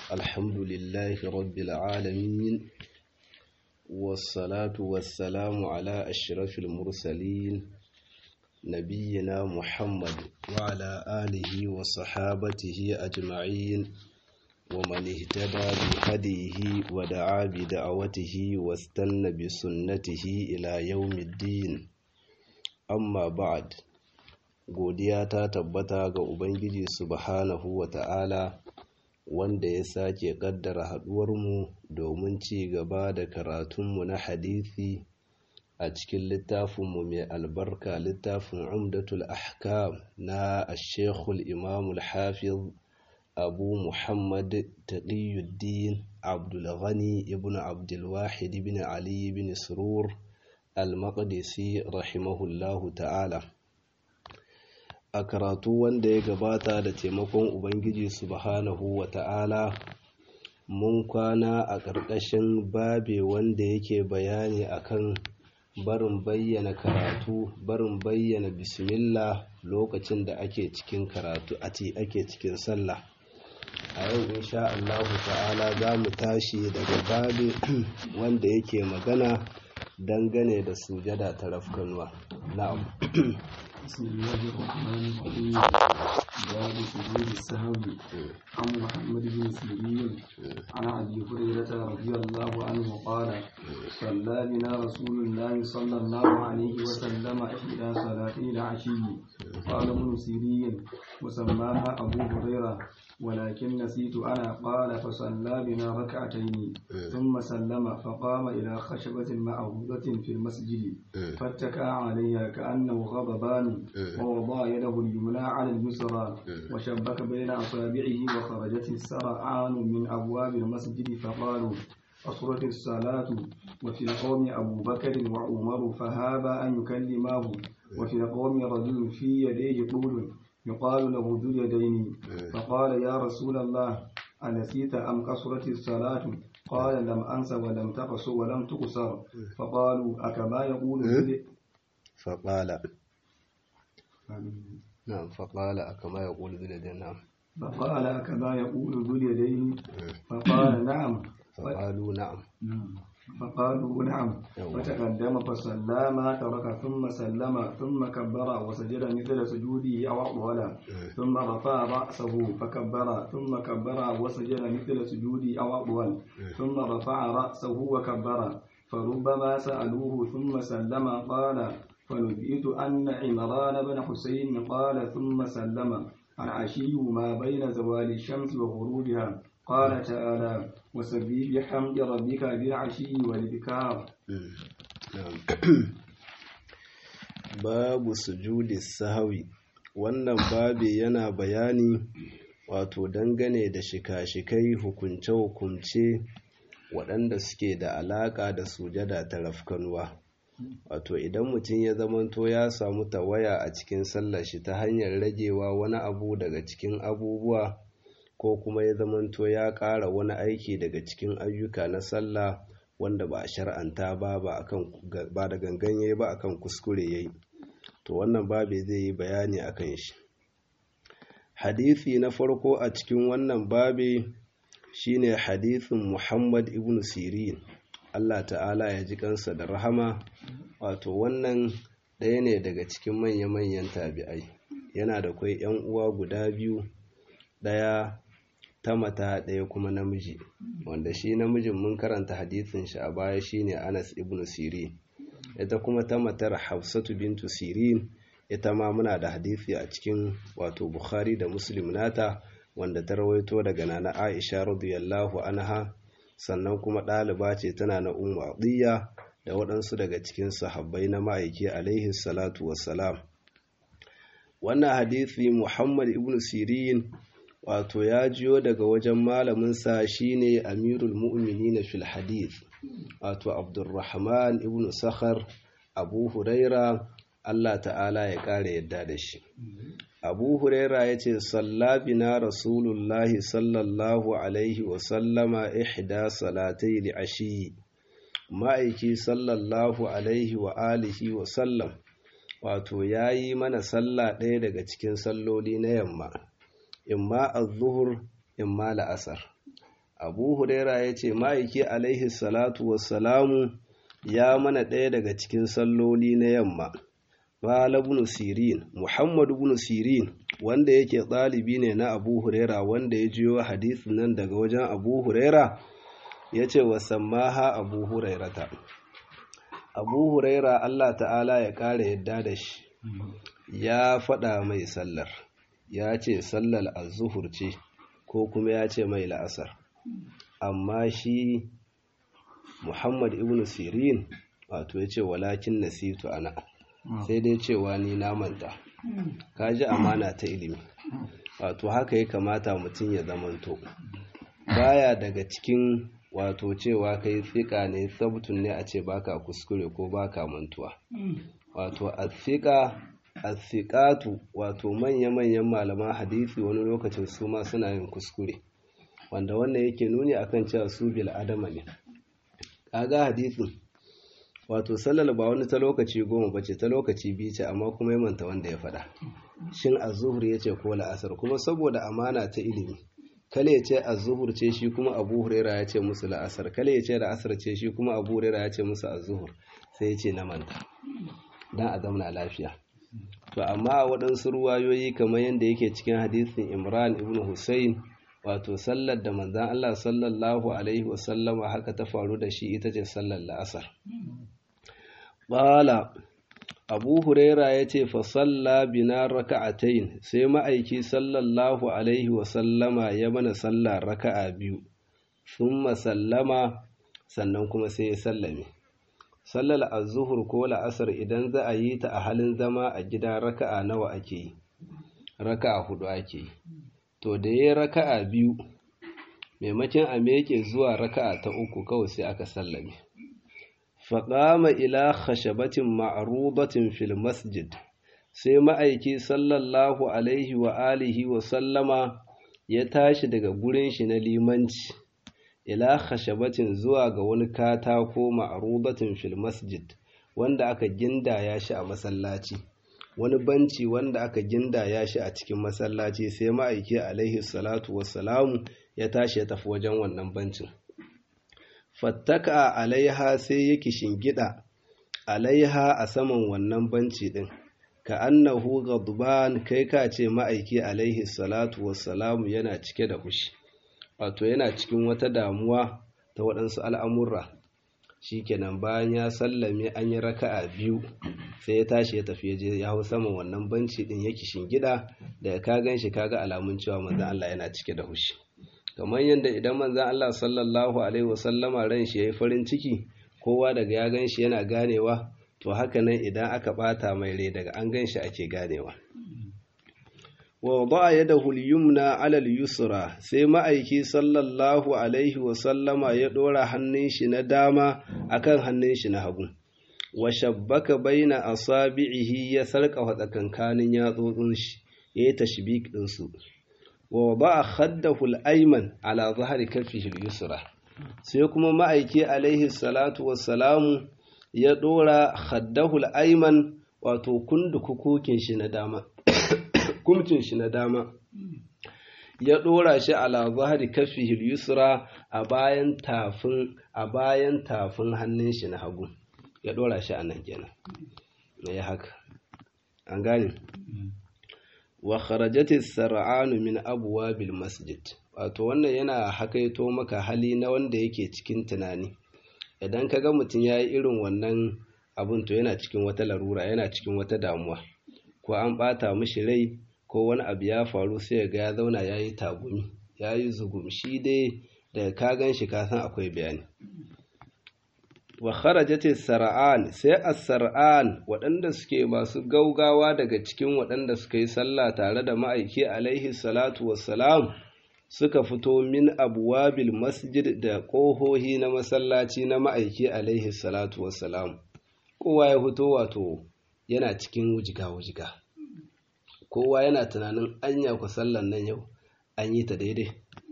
الحمد لله رب العالمين والصلاة والسلام على أشرف المرسلين نبينا محمد وعلى آله وصحابته أجمعين ومن اهتدى بهديه ودعا بدعوته واستنى بسنته إلى يوم الدين amma ba'ad godiya ta tabbata ga ubangiji subhanahu wa ta'ala wanda ya sake kaddara haduwarmu domin ci gaba da karatunmu na hadisi a cikin littafinmu mai albarka littafin umdatul ahkam na ashekul imamul hafiz abu muhammad taqiyuddin abdulghani ibn abdulwahid ibn ali ibn surur al-maqdisi rahimahullahu ta'ala a karatu wanda ya gabata da taimakon ubangiji subhanahu wa ta'ala mun kwana a ƙarƙashin babe wanda yake bayani akan barin bayyana karatu barin bayyana bismillah lokacin da ake cikin karatu a ce ake cikin sallah a yau insha Allah ta'ala za mu tashi daga babe wanda yake magana dangane da sujada ta rafkanuwa na'am بسم الله الرحمن الرحيم باب سجود السهو عن محمد بن سيرين عن ابي هريره رضي الله عنه قال صلى بنا رسول الله صلى الله عليه وسلم احدى صلاتي العشي قال ابن سيرين وسماها ابو هريره ولكن نسيت أنا قال فصلى بنا ركعتين ثم سلم فقام إلى خشبة معروضة في المسجد فاتكى عليها كأنه غضبان ووضع يده اليمنى على اليسرى وشبك بين أصابعه وخرجت السرعان من أبواب المسجد فقالوا قصرت الصلاة وفي القوم أبو بكر وعمر فهابا أن يكلماه وفي القوم رجل في يديه طول يقال له ذو اليدين فقال يا رسول الله أنسيت أم قصرت الصلاة قال لم أنس ولم تقصر ولم تقصر فقالوا أكما يقول فقال نعم فقال أكما يقول ذو اليدين نعم فقال أكما يقول ذو اليدين فقال نعم فقالوا نعم فقالوا نعم فتقدم فصلى ما ترك ثم سلم ثم كبر وسجد مثل سجوده أو أطول ثم رفع رأسه فكبر ثم كبر وسجد مثل سجوده أو أطول ثم رفع رأسه وكبر فربما سألوه ثم سلم قال فنبئت أن عمران بن حسين قال ثم سلم العشي ما بين زوال الشمس وغروبها قال تعالى وسبح بحمد ربك بالعشي والإبكار babu sujudi sahawi wannan babi yana bayani wato dangane da shika-shikai hukunce-hukunce waɗanda suke da alaƙa da sujada ta rafkanuwa wato idan mutum ya zamanto ya samu tawaya a cikin sallar shi ta hanyar ragewa wani abu daga cikin abubuwa ko kuma ya zamanto ya ƙara wani aiki daga cikin ayyuka na sallah wanda ba a shar'anta ba ba da gangan yayi ba akan kuskure yayi to wannan babe zai yi bayani akan shi hadisi na farko a cikin wannan babe shine hadisin Muhammad ibn Sirin Allah ta'ala ya ji kansa da rahama wato wannan ɗaya ne daga cikin manya-manyan tabi'ai yana da kwai 'yan uwa guda biyu ɗaya ta mata ɗaya kuma namiji wanda shi namijin mun karanta hadisin shi a baya shine Anas ibn Sirin ita kuma ta matar Hafsatu bintu Sirin ita ma muna da hadisi a cikin wato Bukhari da Muslim nata wanda ta rawaito daga nana Aisha radiyallahu anha sannan kuma ɗaliba ce tana na Ummu Atiyya da waɗansu daga cikin sahabbai na ma'aiki alaihi salatu wassalam wannan hadisi Muhammad ibn Sirin wato ya jiyo daga wajen malaminsa shine amirul mu'minin fil hadith wato abdurrahman ibn sakhar abu huraira Allah ta'ala ya ƙara yadda da shi abu huraira ya ce sallabina rasulullahi sallallahu alaihi wasallama ihda salatai li ashi ma'aiki sallallahu alaihi wa alihi wasallam wato ya yi mana sallah ɗaya daga cikin salloli na yamma imma az-zuhur imma la'asar abu huraira ya ce ma'aiki alaihi salatu wassalamu ya mana ɗaya daga cikin salloli na yamma Mala ibn Sirin, Muhammad ibn Sirin, wanda yake ɗalibi ne na Abu Huraira wanda ya jiyo hadisin nan daga wajen Abu Huraira, ya ce wa sammaha Abu Hurairata. Abu Huraira Allah ta'ala ya ƙara yadda da shi, ya faɗa mai sallar, ya ce sallar azuhur ce, ko kuma ya ce mai la'asar. Amma shi Muhammad ibn Sirin, wato ya ce walakin nasitu ana. sai dai cewa ni na manta ka ji amana ta ilimi wato haka ya kamata mutum ya zamanto baya daga cikin wato cewa kai tsika ne sabtun ne a ce baka kuskure ko baka mantuwa wato asika asikatu wato manya-manyan malaman hadisi wani lokacin su ma suna yin kuskure wanda wannan yake nuni akan cewa su bil adama ne kaga hadisin wato sallar ba wani ta lokaci goma bace ta lokaci biyu ce amma kuma ya manta wanda ya faɗa shin azuhur ya ce ko la'asar kuma saboda amana ta ilimi kale ya ce azuhur ce shi kuma abu huraira ya ce musu la'asar kale ya ce la'asar ce shi kuma abu huraira ya ce musu azuhur sai ya ce na manta dan a zamana lafiya to amma a waɗansu ruwayoyi kamar yadda yake cikin hadisin imran ibn hussein wato sallar da manzan allah sallallahu alaihi wasallama haka ta faru da shi ita ce sallar la'asar Ƙala, Abu Huraira ya ce, Fasalla bina raka'atain sai ma'aiki sallallahu Alaihi wasallama ya mana sallah raka'a biyu, sun sallama sannan kuma sai ya sallame. Sallar azuhur ko la'asar idan za a yi ta a halin zama a gida raka'a nawa ake yi, raka'a hudu ake yi. To, da ya raka'a biyu, maimakon a meke zuwa raka'a ta uku kawai sai aka sallame. faƙama ila khashabatin ma'rudatin fil masjid sai ma'aiki sallallahu alaihi wa alihi wa sallama ya tashi daga gurin shi na limanci ila khashabatin zuwa ga wani katako ma'rudatin fil masjid wanda aka gindaya shi a masallaci wani banci wanda aka gindaya shi a cikin masallaci sai ma'aiki alaihi salatu wassalamu ya tashi ya tafi wajen wannan bancin fattaka alaiha sai yake shingida alaiha a saman wannan banci din ka annahu ghadban kai ka ce ma'aiki alaihi salatu wassalamu yana cike da fushi wato yana cikin wata damuwa ta waɗansu al'amurra shikenan bayan ya sallame an yi raka'a biyu sai ya tashi ya tafi je ya hau saman wannan banci din yake shingida da ka gan shi kaga alamun cewa manzon Allah yana cike da fushi kamar yadda idan manzan Allah sallallahu Alaihi wasallama ran shi ya yi farin ciki kowa daga ya gan shi yana ganewa to haka nan idan aka bata mai rai daga an gan shi ake ganewa wa ba ya da hulyumna alal yusra sai ma'aiki sallallahu Alaihi wasallama ya ɗora hannun shi na dama akan hannun shi na hagu wa shabbaka baina asabi'ihi ya sarƙa tsakankanin yatsotsin shi ya yi tashbik ɗinsu wa ba a haddahul aiman ala zahari kafihil yusra sai kuma ma'aiki alaihi salatu wassalamu ya dora haddahul aiman wato kundukukukin shi na dama kumcin shi na dama ya dora shi ala zahari kafihil yusra a bayan tafin a bayan tafin hannun shi na hagu ya dora shi a nan kenan ya haka an gane wa kharajati sar'anu min abwabil masjid wato wannan yana hakaito maka hali na wanda yake cikin tunani idan kaga mutum yayi irin wannan abun to yana cikin wata larura yana cikin wata damuwa ko an bata mishi rai ko wani abu ya faru sai ga ya zauna yayi tagumi yayi zugum shi dai daga ka gan shi ka san akwai bayani wa kharajati sar'an sai as-sar'an waɗanda suke masu gaugawa daga cikin waɗanda suka yi sallah tare da ma'aiki alaihi salatu wassalam suka fito min abwabil masjid da ƙohohi na masallaci na ma'aiki alaihi salatu wassalam kowa ya fito wato yana cikin wujiga-wujiga kowa yana tunanin anya ku sallan nan yau an yi ta daidai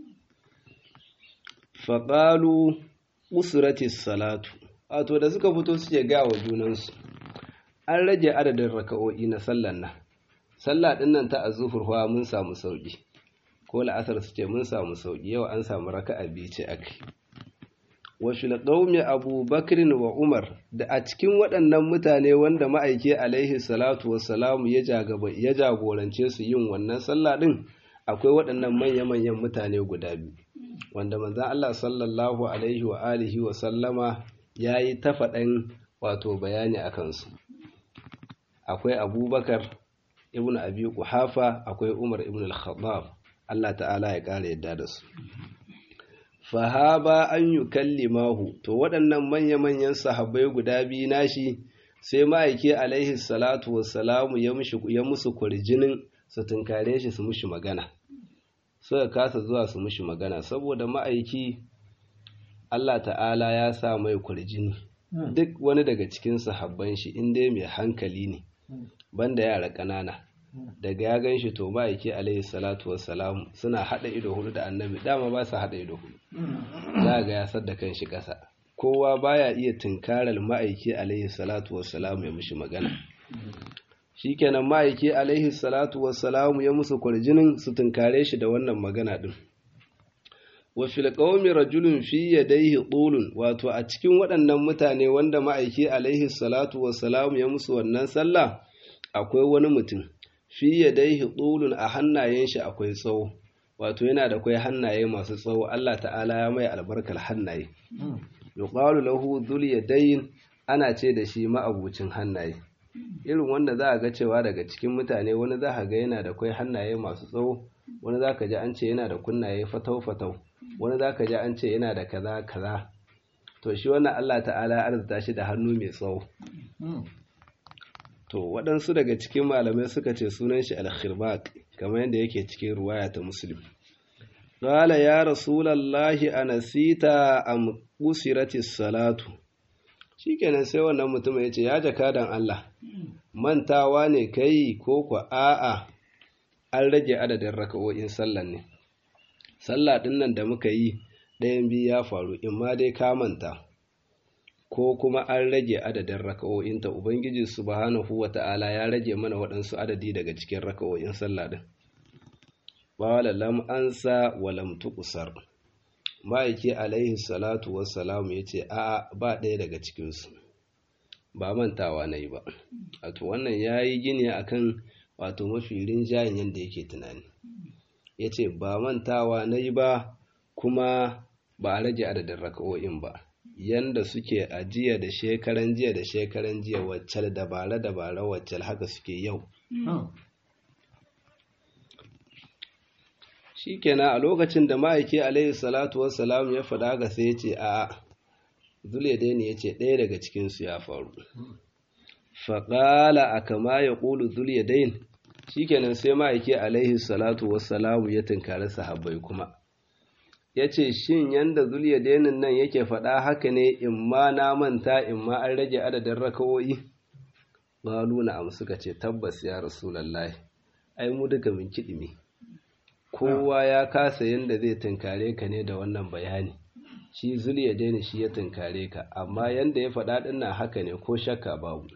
faƙalu usratis salatu wato da suka fito suke ga wa junansu an rage adadin raka'o'i na sallan nan sallah din nan ta azuhur fa mun samu sauki ko la'asar su ce mun samu sauki yau an samu raka'a biyu ce akai wa fil qaumi abubakar wa umar da a cikin waɗannan mutane wanda ma'aiki alaihi salatu wassalamu ya ya jagorance su yin wannan sallah din akwai waɗannan manya-manyan mutane guda biyu wanda manzon Allah sallallahu alaihi wa alihi wa sallama yayi ta faɗan wato bayani akan su akwai abubakar ibn abi quhafa akwai umar ibn al-khattab Allah ta'ala ya ƙara yadda da su fahaba an yi kallimahu to waɗannan manya-manyan sahabbai guda biyu nashi sai ma'aiki alaihi salatu wassalamu ya musu kurjinin su tunkare shi su mushi magana suka kasa zuwa su mushi magana saboda ma'aiki Allah ta'ala ya sa mai kurjini duk wani daga cikin sahabban shi inda mai hankali ne banda yara ƙanana daga ya gan shi to ma'aiki alaihi salatu wassalamu suna haɗa ido hudu da annabi dama ba su haɗa ido hudu za ga ya sadda kan shi ƙasa kowa baya iya tunkarar ma'aiki alaihi salatu wassalamu ya mushi magana shikenan ma'aiki alaihi salatu wassalamu ya musu kwarjinin su tunkare shi da wannan magana din wa fil qaumi rajulun fi yadayhi tulun wato a cikin waɗannan mutane wanda ma'aiki alaihi salatu wassalamu ya musu wannan sallah akwai wani mutum fi yadayhi tulun a hannayen shi akwai tsawo wato yana da kai hannaye masu tsawo Allah ta'ala ya mai albarkar hannaye yuqalu lahu dhul yadayn ana ce da shi ma'abucin hannaye irin wanda za a ga cewa daga cikin mutane wani za a ga yana da kai hannaye masu tsawo wani za ka ji an ce yana da kunnaye fatau fatau wani za ka ji an ce yana da kaza kaza to shi wannan Allah ta'ala ya arzuta shi da hannu mai tsawo to waɗansu daga cikin malamai suka ce sunan shi al-khirbaq kamar yadda yake cikin ruwaya ta muslim qala ya rasulallahi anasita am qusiratis salatu shikenan sai wannan mutum ya ce ya jakadan Allah mantawa ne kai ko ku a'a an rage adadin raka'o'in sallan ne sallah din nan da muka yi ɗayan biyu ya faru in ma dai ka manta ko kuma an rage adadin raka'o'inta ubangiji subhanahu wata'ala ya rage mana waɗansu adadi daga cikin raka'o'in sallah din qala lam ansa wa lam tuqsar ma'aiki alaihi salatu wassalamu yace a ba ɗaya daga cikin su ba mantawa nayi ba wato wannan yayi gini akan wato mafi rinjayen yanda yake tunani yace ba mantawa nayi ba kuma ba a rage adadin raka'o'in ba yanda suke a jiya da shekaran jiya da shekaran jiya waccal dabara dabara waccal haka suke yau shikenan a lokacin da ma'aiki alaihi salatu wassalam ya faɗa ga sai ya ce a zuliyadaini ya ce ɗaya daga cikinsu ya faru faƙala a kama ya ƙulu zuliyadain shikenan sai ma'aiki alaihi salatu wassalamu ya tunkari sahabbai kuma ya ce shin yanda zuliyadainin nan yake faɗa haka ne in ma na manta in ma an rage adadin raka'o'i ƙalu na suka ce tabbas ya rasulallahi ai mu duka min kiɗimi kowa ya kasa yanda zai tunkare ka ne da wannan bayani shi zuliyadaini shi ya tunkare ka amma yanda ya faɗa ɗin nan haka ne ko shakka babu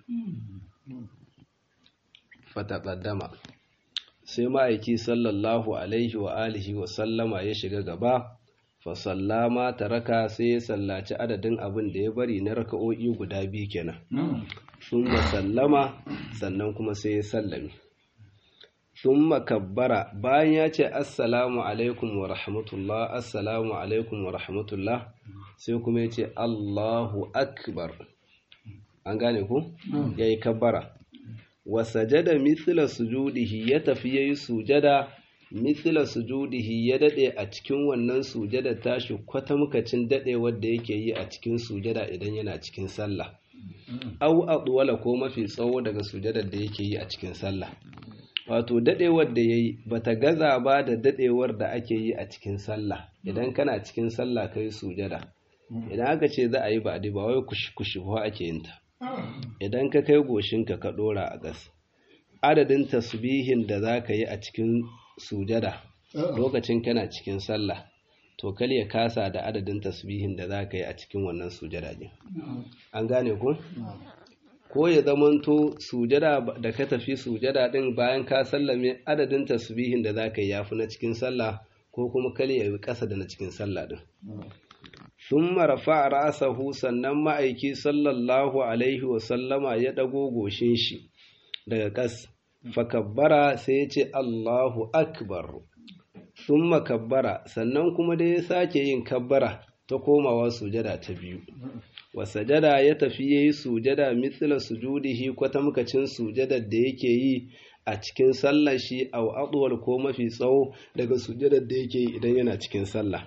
fataƙaddama sai ma'aiki sallallahu alaihi wa alihi wa sallama ya shiga gaba fasallama taraka sai ya sallaci adadin abin da ya bari na raka'o'i guda biyu kenan sun sallama sannan kuma sai ya sallame sun kabbara bayan ya ce assalamu alaikum wa rahmatullah assalamu alaikum wa rahmatullah sai kuma ya ce allahu akbar an gane ku ya yi kabbara wa sajada mithla sujudihi ya tafi yayi sujada mithla sujudihi ya dade a cikin wannan sujada tashi kwata mukacin dade wanda yake yi a cikin sujada idan yana cikin sallah au adwala ko mafi tsawo daga sujadar da yake yi a cikin sallah wato dadewar da yayi bata gaza ba da dadewar da ake yi a cikin sallah idan kana cikin sallah kai sujada idan aka ce za a yi ba ba wai kushi kushi ba ake yin ta idan ka kai goshinka ka ɗora a gas adadin tasbihin da za ka yi a cikin sujada lokacin kana cikin sallah to kal ya kasa da adadin tasbihin da za ka yi a cikin wannan sujada din an gane ku ko ya zamanto sujada da ka tafi sujada din bayan ka sallame adadin tasbihin da zaka yi yafi na cikin sallah ko kuma kale ya yi ƙasa da na cikin sallah din thumma rafa'a ra'sahu sannan ma'aiki sallallahu alaihi wa sallama ya dago goshin shi daga kas fakabbara sai ya ce Allahu akbar thumma kabbara sannan kuma da ya sake yin kabbara ta komawa sujada ta biyu wa sajada ya tafi yayi sujada mithla sujudihi kwatamkacin sujadar da yake yi a cikin sallar shi aw adwal ko mafi tsawo daga sujadar da yake yi idan yana cikin sallah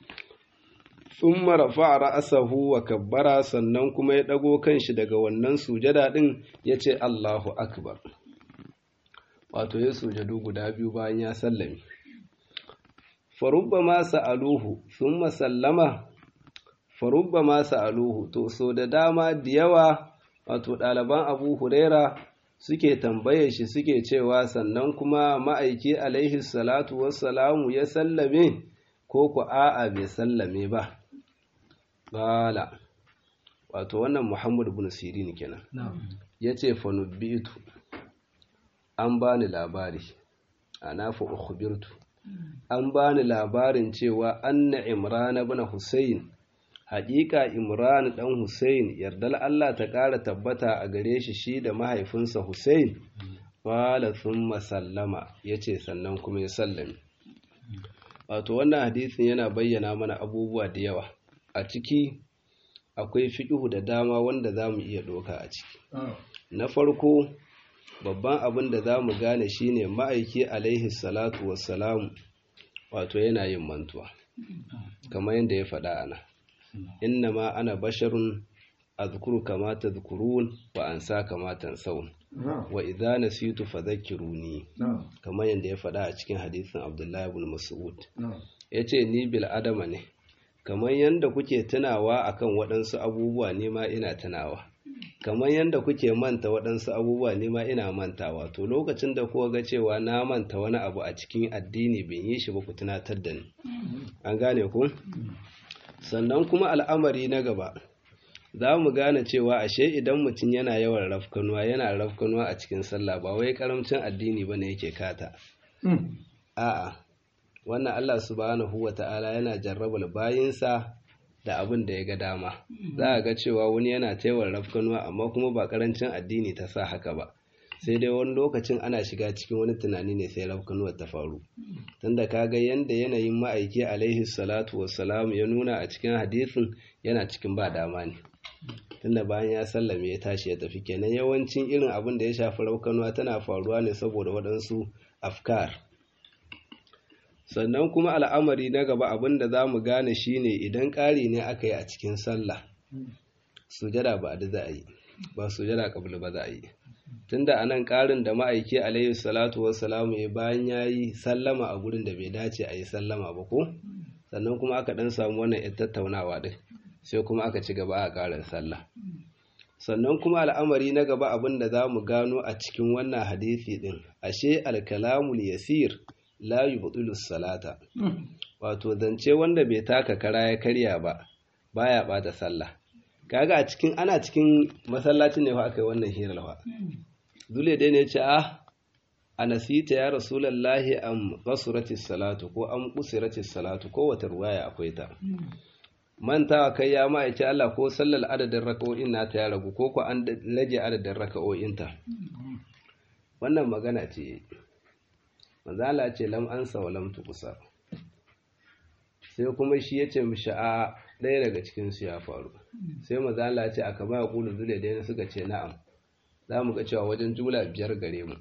thumma rafa'a ra'sahu wa kabbara sannan kuma ya dago kanshi daga wannan sujada din yace Allahu akbar wato ya sujadu guda biyu bayan ya sallame farubba ma sa'aluhu thumma sallama farubba ma sa'aluhu to so da dama da yawa wato ɗaliban Abu Huraira suke tambaye shi suke cewa sannan kuma ma'aiki alaihi salatu wassalamu ya sallame ko ku a'a bai sallame ba bala wato wannan Muhammad ibn Sirin kenan yace fa nubbitu an bani labari ana fa ukhbirtu an bani labarin cewa anna imran ibn husayn haƙiƙa imran dan husayn yardal Allah ta ƙara tabbata a gare shi shi da mahaifinsa husayn qala thumma sallama yace sannan kuma ya sallame wato wannan hadisin yana bayyana mana abubuwa da yawa a ciki akwai fiqhu da dama wanda zamu iya doka a ciki na farko babban abin da za mu gane shine ma'aiki alaihi salatu wassalamu wato yana yin mantuwa kamar yadda ya faɗa ana inna ma ana basharun azkuru kama tadhkurun wa ansa kama tansawun wa idza nasitu fadhakkiruni kamar yadda ya faɗa a cikin hadisin Abdullahi ibn Mas'ud yace ni bil adama ne kamar yadda kuke tunawa akan waɗansu abubuwa ne ma ina tunawa kamar yadda kuke manta waɗansu abubuwa ne ma ina mantawa to lokacin da kuka ga cewa na manta wani abu a cikin addini bin yi shi ba ku tunatar da ni an gane ku sannan kuma al'amari na gaba za mu gane cewa ashe idan mutum yana yawan rafkanuwa yana rafkanuwa a cikin sallah ba wai karamcin addini ba ne yake kata a'a wannan Allah subhanahu wa ta'ala yana jarrabar bayinsa da abin da ya ga dama za a ga cewa wani yana taiwar rafkanuwa amma kuma ba karancin addini ta sa haka ba sai dai wani lokacin ana shiga cikin wani tunani ne sai rafkanuwar ta faru tunda ka ga yanda yanayin ma'aiki alaihi salatu wassalam ya nuna a cikin hadisin yana cikin ba dama ne tunda bayan ya sallame ya tashi ya tafi kenan yawancin irin abin da ya shafi rafkanuwa tana faruwa ne saboda waɗansu afkar sannan kuma al'amari na gaba abin da za mu gane shine idan ƙari ne aka yi a cikin sallah sujada ba da za a yi ba sujada kabul ba za a yi tunda a nan ƙarin da ma'aiki alaihi salatu wassalamu ya bayan ya yi sallama a gurin da bai dace a yi sallama ba ko sannan kuma aka ɗan samu wannan yan tattaunawa ɗin sai kuma aka ci gaba a ƙarin sallah sannan kuma al'amari na gaba abin da za mu gano a cikin wannan hadisi ɗin ashe alkalamul yasir la yubtilu salata wato zance wanda bai taka kara ya karya ba baya bata sallah kaga a cikin ana cikin masallacin ne fa aka yi wannan hirar fa dole dai ne ce ah anasita ya rasulullahi am qasurati salatu ko am qusirati salatu ko wata ruwaya akwai ta mantawa kai ya ma yace Allah ko sallar adadin raka'o'in nata ya ragu ko ko an rage adadin raka'o'in ta wannan magana ce manzala ce lam ansa wa lam tuqsa sai kuma shi ya ce mishi a ɗaya daga cikin su ya faru sai manzala ce aka ba kulu zule da suka ce na'am za mu ga cewa wajen jula biyar gare mu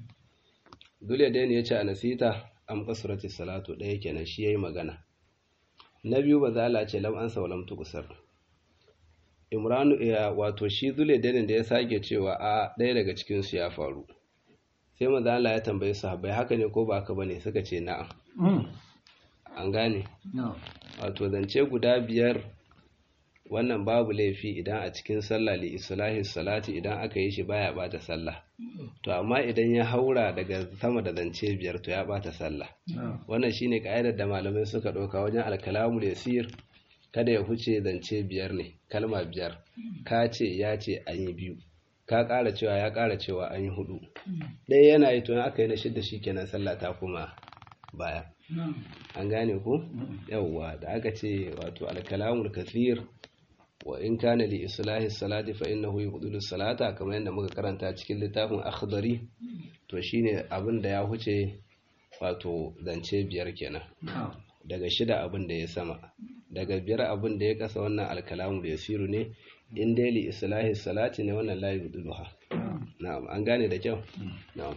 zule da ya ce a nasita am kasurati salatu ɗaya kenan shi yayi magana na biyu manzala ce lam ansa wa lam tuqsar imranu ya wato shi zule da ya sake cewa a ɗaya daga cikin su ya faru sai maza Allah ya tambaye sahabbai haka ne ko ba haka bane suka ce na'am an gane wato zance guda biyar wannan babu laifi idan a cikin sallah li islahi salati idan aka yi shi baya bata sallah to amma idan ya haura daga sama da zance biyar to ya bata sallah wannan shine ka'idar da malamai suka ɗauka wajen alkalamul yasir kada ya huce zance biyar ne kalma biyar ka ce ya ce an yi biyu ka ƙara cewa ya ƙara cewa an yi hudu ɗaya yana yi tun aka yi na shidda shi kenan sallah ta kuma baya an gane ku yawwa da aka ce wato alkalamul kathir wa in kana li islahi salati fa innahu yubdilu salata kamar yadda muka karanta cikin littafin akhdari to shine abin da ya huce wato zance biyar kenan daga shida abin da ya sama daga biyar abin da ya kasa wannan alkalamu da yasiru ne in dai li islahi salati ne wannan la yubdiluha na'am an gane da kyau na'am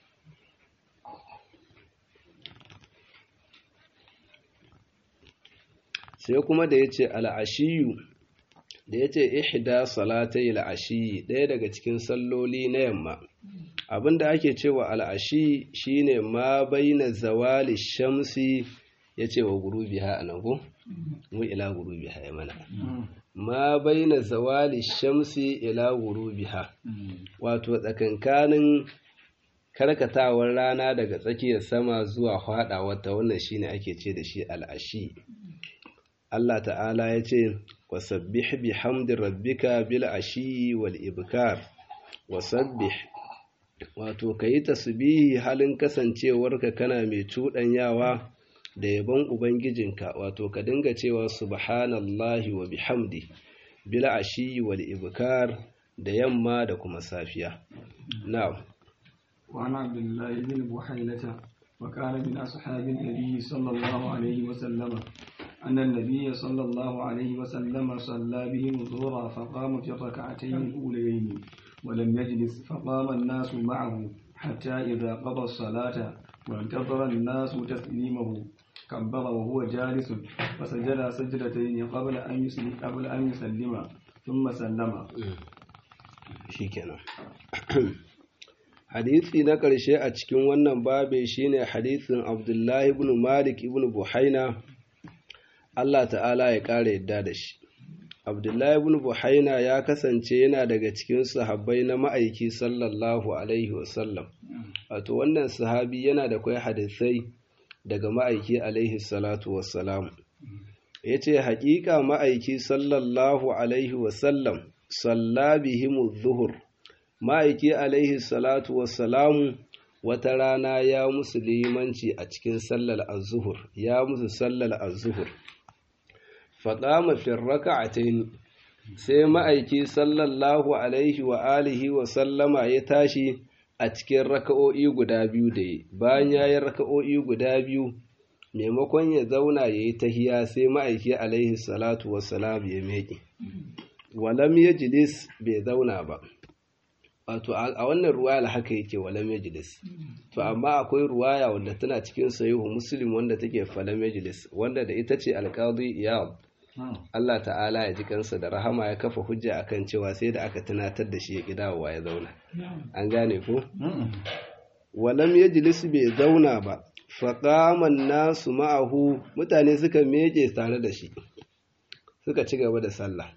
sai kuma da yace al'ashiyu da yace ihda salatai al'ashiyi ɗaya daga cikin salloli na yamma abinda ake cewa al'ashi shine ma baina zawali shamsi yace wa gurubiha anan ko mu ila gurubiha ya mana ma baina zawali shamsi ila gurubiha wato tsakankanin karkatawar rana daga tsakiyar sama zuwa faɗawar ta wannan shine ake ce da shi al'ashi Allah ta'ala ya ce wasabbih bihamdi rabbika bil ashi wal ibkar wasabbih wato kayi tasbihi halin kasancewarka kana mai cuɗanyawa da yabon ubangijinka wato ka dinga cewa subhanallahi wa bihamdi bil ashi wal ibkar da yamma da kuma safiya na'am وعن عبد الله بن بحيلة وكان من أصحاب النبي صلى الله عليه وسلم أن النبي صلى الله عليه وسلم صلى بهم الظهر فقام في الركعتين الأوليين ولم يجلس فقام الناس معه حتى إذا قضى الصلاة وانتظر الناس تسليمه كبر وهو جالس فسجد سجدتين قبل أن يسلم قبل أن يسلم ثم سلم. شكرا hadisi na ƙarshe a cikin wannan babe shine hadisin abdullahi ibn malik ibn buhaina Allah ta'ala ya ƙara yadda da shi abdullahi ibn buhaina ya kasance yana daga cikin sahabbai na ma'aiki sallallahu alaihi wasallam wato wannan sahabi yana da kwai hadisai daga ma'aiki alaihi salatu wassalam ya ce haƙiƙa ma'aiki sallallahu alaihi wasallam salla bihimu zuhur ma'aiki alaihi salatu wassalamu wata rana ya musu limanci a cikin sallar azuhur ya musu sallar azuhur faɗama firraka a sai ma'aiki sallallahu alaihi wa alihi wa sallama ya tashi a cikin raka'o'i guda biyu da yi bayan ya yi raka'o'i guda biyu maimakon ya zauna ya yi tahiya sai ma'aiki alaihi salatu wassalam ya meƙe walam ya jilis bai zauna ba wato a wannan ruwaya haka yake walam yajlis to amma akwai ruwaya wanda tana cikin sahihu muslim wanda take falam yajlis wanda da ita ce alqadi iyad Allah ta'ala ya ji kansa da rahama ya kafa hujja akan cewa sai da aka tunatar da shi ya kidawa ya zauna an gane ko walam yajlis bai zauna ba faqaman nasu ma'ahu mutane suka meke tare da shi suka ci gaba da sallah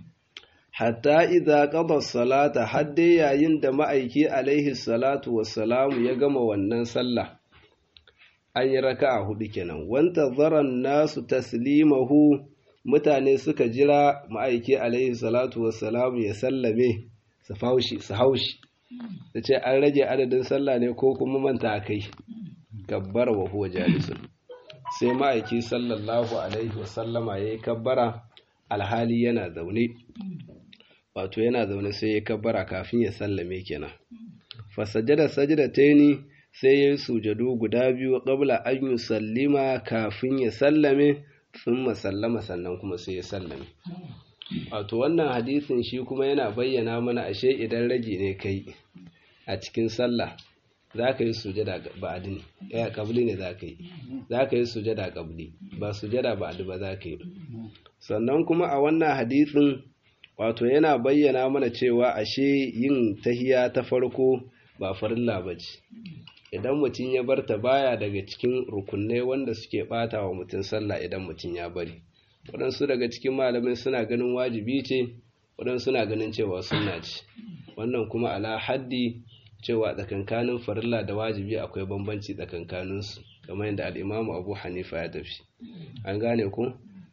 hatta idza qada salata hadde yayin da ma'aiki alaihi salatu wassalamu ya gama wannan sallah an yi raka'a hudu kenan wanta zaran nasu taslimahu mutane suka jira ma'aiki alaihi salatu wassalamu ya sallame su faushi su haushi da ce an rage adadin sallah ne ko kuma manta kai kabbar wa huwa jalisun sai ma'aiki sallallahu alaihi wasallama yayi kabbara alhali yana zaune wato yana zaune sai ya kabbara kafin ya sallame kenan fa sajada sajdataini sai ya sujadu guda biyu qabla an yusallima kafin ya sallame thumma sallama sannan kuma sai ya sallame wato wannan hadisin shi kuma yana bayyana mana ashe idan rage ne kai a cikin sallah za ka yi sujada ba'adi ne ya kabli ne za ka yi za ka yi sujada kabli ba sujada ba'adi ba za ka yi sannan kuma a wannan hadisin wato yana bayyana mana cewa ashe yin tahiya ta farko ba farilla ba ce idan mutum ya bar ta baya daga cikin rukunai wanda suke bata wa mutum sallah idan mutum ya bari waɗansu daga cikin malamin suna ganin wajibi ce waɗansu suna ganin cewa sunna ce wannan kuma ala haddi cewa tsakankanin farilla da wajibi akwai bambanci tsakankaninsu kamar yadda al'imamu abu hanifa ya tafi an gane ku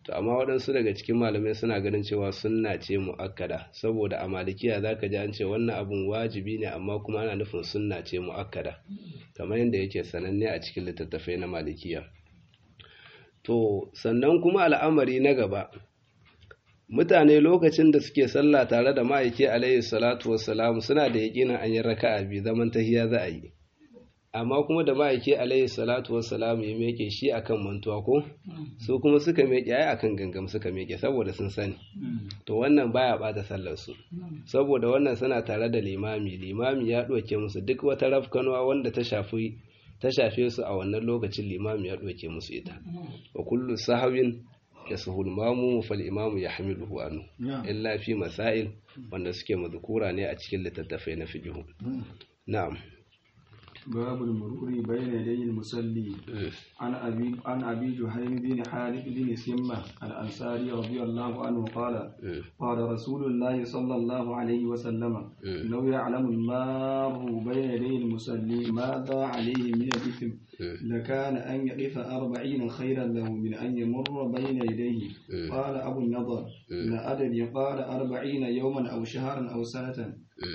to amma waɗansu daga cikin malamai suna ganin cewa sunna ce mu'akkada saboda a malikiya zaka ji an ce wannan abun wajibi ne amma kuma ana nufin sunna ce mu'akkada kamar yadda yake sananne a cikin littattafai na malikiya to sannan kuma al'amari na gaba mutane lokacin da suke sallah tare da ma'aiki alaihi salatu wassalam suna da yaƙinin an yi raka'a biyu zaman tahiya za a yi amma kuma da ma'aiki alaihi salatu wassalam ya meke shi akan mantuwa ko su kuma suka meke ai akan gangam suka meke saboda sun sani to wannan baya bata sallar su saboda wannan suna tare da limami limami ya ɗauke musu duk wata rafkanwa wanda ta shafi ta shafe su a wannan lokacin limami ya ɗauke musu ita wa kullu sahawin ya sahul mamu fal imamu ya hamiluhu anu illa fi masail wanda suke mazkura ne a cikin littattafai na fiqh na'am باب المرور بين يدي المصلي عن أبي عن أبي جهيم بن حارث بن سمة الأنصاري رضي الله عنه قال قال رسول الله صلى الله عليه وسلم لو يعلم المار بين يدي المصلي ماذا عليه من الإثم لكان أن يقف أربعين خيرا له من أن يمر بين يديه قال أبو النضر لا أدري قال أربعين يوما أو شهرا أو سنة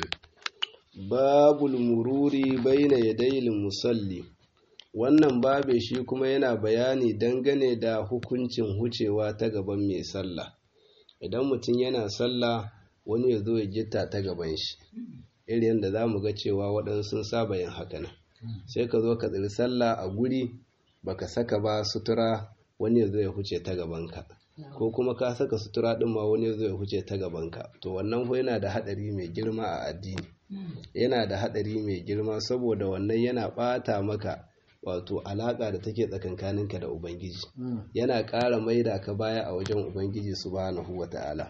babul mururi baina yadayil musalli wannan babe shi kuma yana bayani dangane da hukuncin hucewa ta gaban mai sallah idan mutum yana sallah wani ya zo ya gitta ta gaban shi irin yadda za mu ga cewa waɗansu sun saba yin haka nan sai ka zo ka tsiri sallah a guri baka saka ba sutura wani ya zo ya huce ta gabanka ko kuma ka saka sutura ɗin ma wani ya zo ya huce ta gabanka to wannan ko yana da haɗari mai girma a addini yana da haɗari mai girma saboda wannan yana ɓata maka wato alaƙa da take tsakankaninka da ubangiji yana ƙara maida ka baya a wajen ubangiji subhanahu wata'ala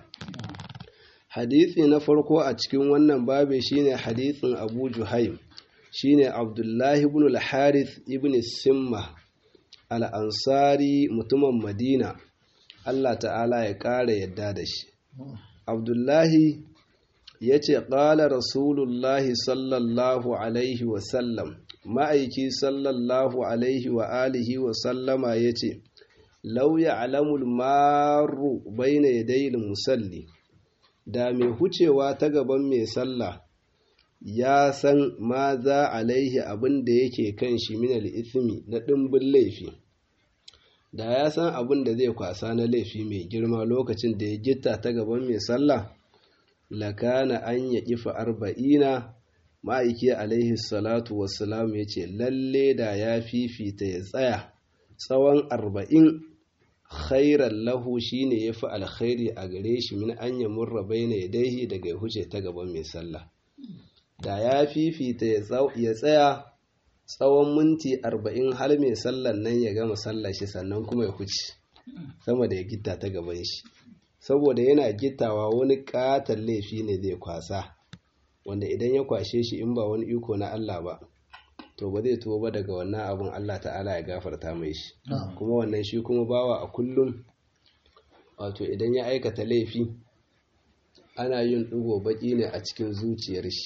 hadisi na farko a cikin wannan babe shine hadisin abu juhaim shine abdullahi ibn al-harith ibn simma al-ansari mutumin madina allah ta'ala ya ƙara yadda da shi abdullahi ya ce ƙala rasulullahi sallallahu alaihi wasallam ma'aiki sallallahu alaihi wa alihi wa sallama ya ce lauya alamul maru baina yadayil musalli da mai hucewa ta gaban mai sallah ya san ma za alaihi abin da yake kan shi minal ismi na ɗimbin laifi da ya san abin da zai kwasa na laifi mai girma lokacin da ya gitta ta gaban mai sallah lakana an ya ƙifa arba'ina ma'aiki alaihi salatu wassalam ya ce lalle da ya fifita ya tsaya tsawon arba'in khairan lahu shine ya fi alkhairi a gare shi min an ya murra baina ya daihi daga ya huce ta gaban mai sallah da ya fifita ya tsaya tsawon minti arba'in har mai sallan nan ya gama sallar shi sannan kuma ya huce sama da ya gitta ta gaban shi saboda yana gittawa wani katon laifi ne zai kwasa wanda idan ya kwashe shi in ba wani iko na Allah ba to ba zai tuwo ba daga wannan abun Allah ta'ala ya gafarta mai shi kuma wannan shi kuma bawa a kullum wato idan ya aikata laifi ana yin ɗigo baƙi ne a cikin zuciyar shi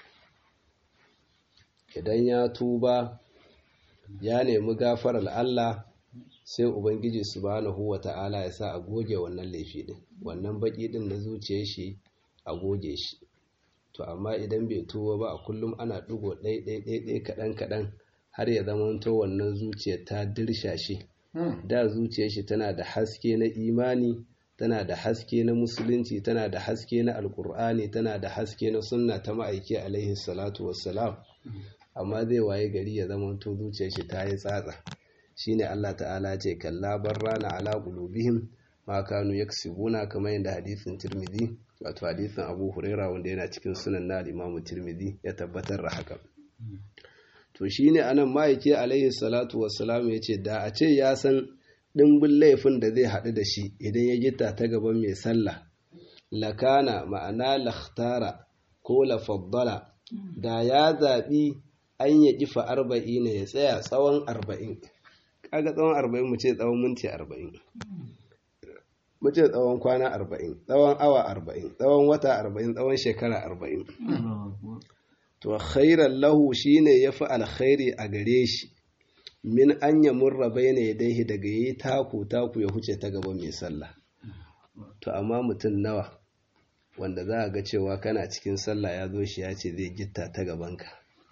idan ya tuba ya nemi gafarar Allah sai ubangiji subhanahu wa ta'ala ya sa a goge wannan laifi din wannan baki din na zuciyar shi a goge shi to amma idan bai tuwo ba a kullum ana ɗigo ɗai ɗai ɗai ɗai kaɗan kaɗan har ya zama to wannan zuciyar ta dirsha shi da zuciyar shi tana da haske na imani tana da haske na musulunci tana da haske na alkur'ani tana da haske na sunna ta ma'aiki alaihi salatu wassalam amma zai waye gari ya zama to zuciyar shi ta yi tsatsa shine Allah ta'ala ce kalla barrana ala qulubihim ma kanu yaksibuna kamar yadda hadisin Tirmidhi wato hadisin Abu Huraira wanda yana cikin sunan na Imam Tirmidhi ya tabbatar da haka to shine anan ma'aiki alaihi salatu wassalam yace da a ce ya san dimbin laifin da zai haɗu da shi idan ya gita ta gaban mai sallah lakana ma'ana lakhtara ko lafaddala da ya zaɓi an ya ƙifa arba'in ya tsaya tsawon arba'in kaga tsawon arba'in mu ce tsawon minti arba'in mu ce tsawon kwana arba'in tsawon awa arba'in tsawon wata arba'in tsawon shekara arba'in to khairan lahu shine ya fi alkhairi a gare shi min an ya murra bayna yadayhi daga yi taku taku ya huce ta gaban mai sallah to amma mutum nawa wanda za a ga cewa kana cikin sallah ya zo shi ya ce zai gitta ta gabanka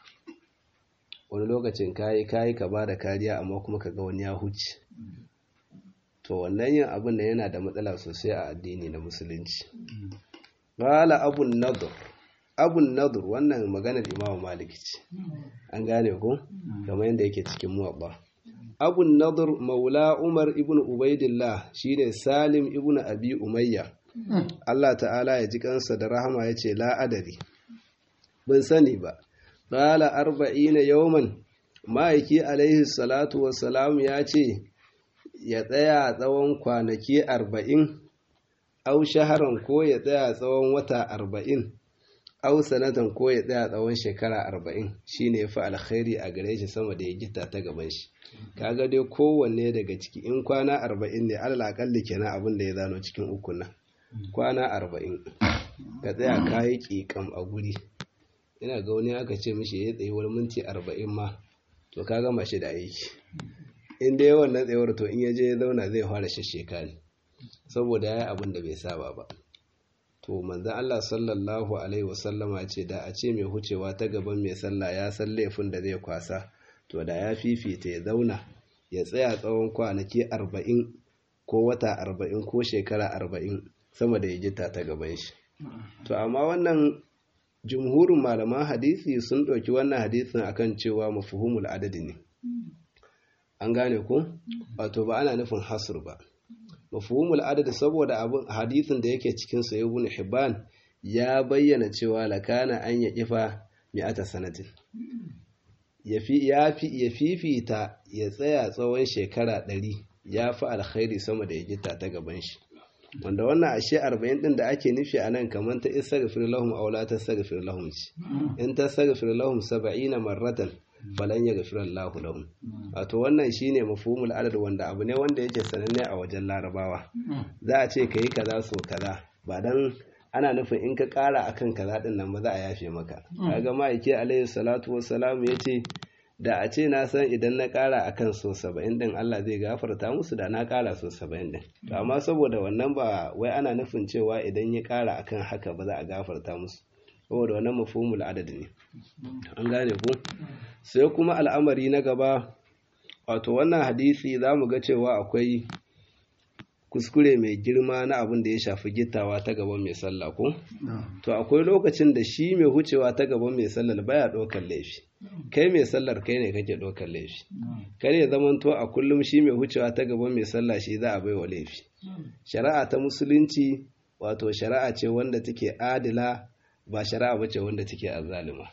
wani lokacin kayi kayi ka ba da kariya amma kuma ka ga wani ya huce to wannan yin abin da yana da matsala sosai a addini na musulunci qala abun nadur abun nadur wannan maganar imamu maliki ce an gane ko kamar yadda yake cikin muwabba abun nadur maula umar ibn ubaidillah shine salim ibn abi umayya Allah ta'ala ya ji kansa da rahama ya ce la'adari bin sani ba qala arba'ina yawman ma'aiki alaihi salatu wassalam ya ce ya tsaya tsawon kwanaki arba'in au shaharan ko ya tsaya tsawon wata arba'in au sanatan ko ya tsaya tsawon shekara arba'in shine ya fi alkhairi a gare shi sama da ya gita ta gaban shi kaga dai kowanne daga ciki in kwana arba'in ne alal akalli kenan abin da ya zano cikin uku nan kwana arba'in ka tsaya kayi ƙiƙam a guri ina ga wani aka ce mishi ya tsaye wani minti arba'in ma to ka gama shi da aiki in dai wannan tsayuwar to in ya je ya zauna zai fara shasheka ne saboda ya yi abin da bai saba ba to manzan Allah sallallahu alaihi wasallama ce da a ce mai hucewa ta gaban mai sallah ya san laifin da zai kwasa to da ya fifita ya zauna ya tsaya tsawon kwanaki arba'in ko wata arba'in ko shekara arba'in sama da ya gita ta gaban shi to amma wannan jumhurin malaman hadisi sun ɗauki wannan hadisin akan cewa mafuhumul adadi ne an gane ko wato ba ana nufin hasr ba mafhumul adad saboda abin hadisin da yake cikin sa ibn hibban ya bayyana cewa lakana an ya kifa mi'ata sanatin yafi yafi ya fifita ya tsaya tsawon shekara ɗari ya fi alkhairi sama da ya gita ta gaban shi wanda wannan ashe 40 din da ake nufi a nan kamar ta istaghfir lahum aw la tastaghfir lahum ce in tastaghfir lahum 70 marratan falan ya gafi Allahu lahum wato wannan shine mafhumul adad wanda abu ne wanda yake sananne a wajen larabawa za a ce kai kaza so kaza ba dan ana nufin in ka kara akan kaza din nan ba za a yafe maka kaga ma'aiki alaihi salatu wassalam yace da a ce na san idan na kara akan so 70 din Allah zai gafarta musu da na kara so 70 din to amma saboda wannan ba wai ana nufin cewa idan ya kara akan haka ba za a gafarta musu saboda wannan mafhumul adad ne an gane ko sai kuma al'amari na gaba wato wannan hadisi za mu ga cewa akwai kuskure mai girma na abin da ya shafi gittawa ta gaban mai sallah ko to akwai lokacin da shi mai hucewa ta gaban mai sallar baya ɗaukar laifi kai mai sallar kai ne kake ɗaukar laifi kar ya zamanto a kullum shi mai hucewa ta gaban mai sallah shi za a bai wa laifi shari'a ta musulunci wato shari'a ce wanda take adila ba shari'a bace wanda take azzalima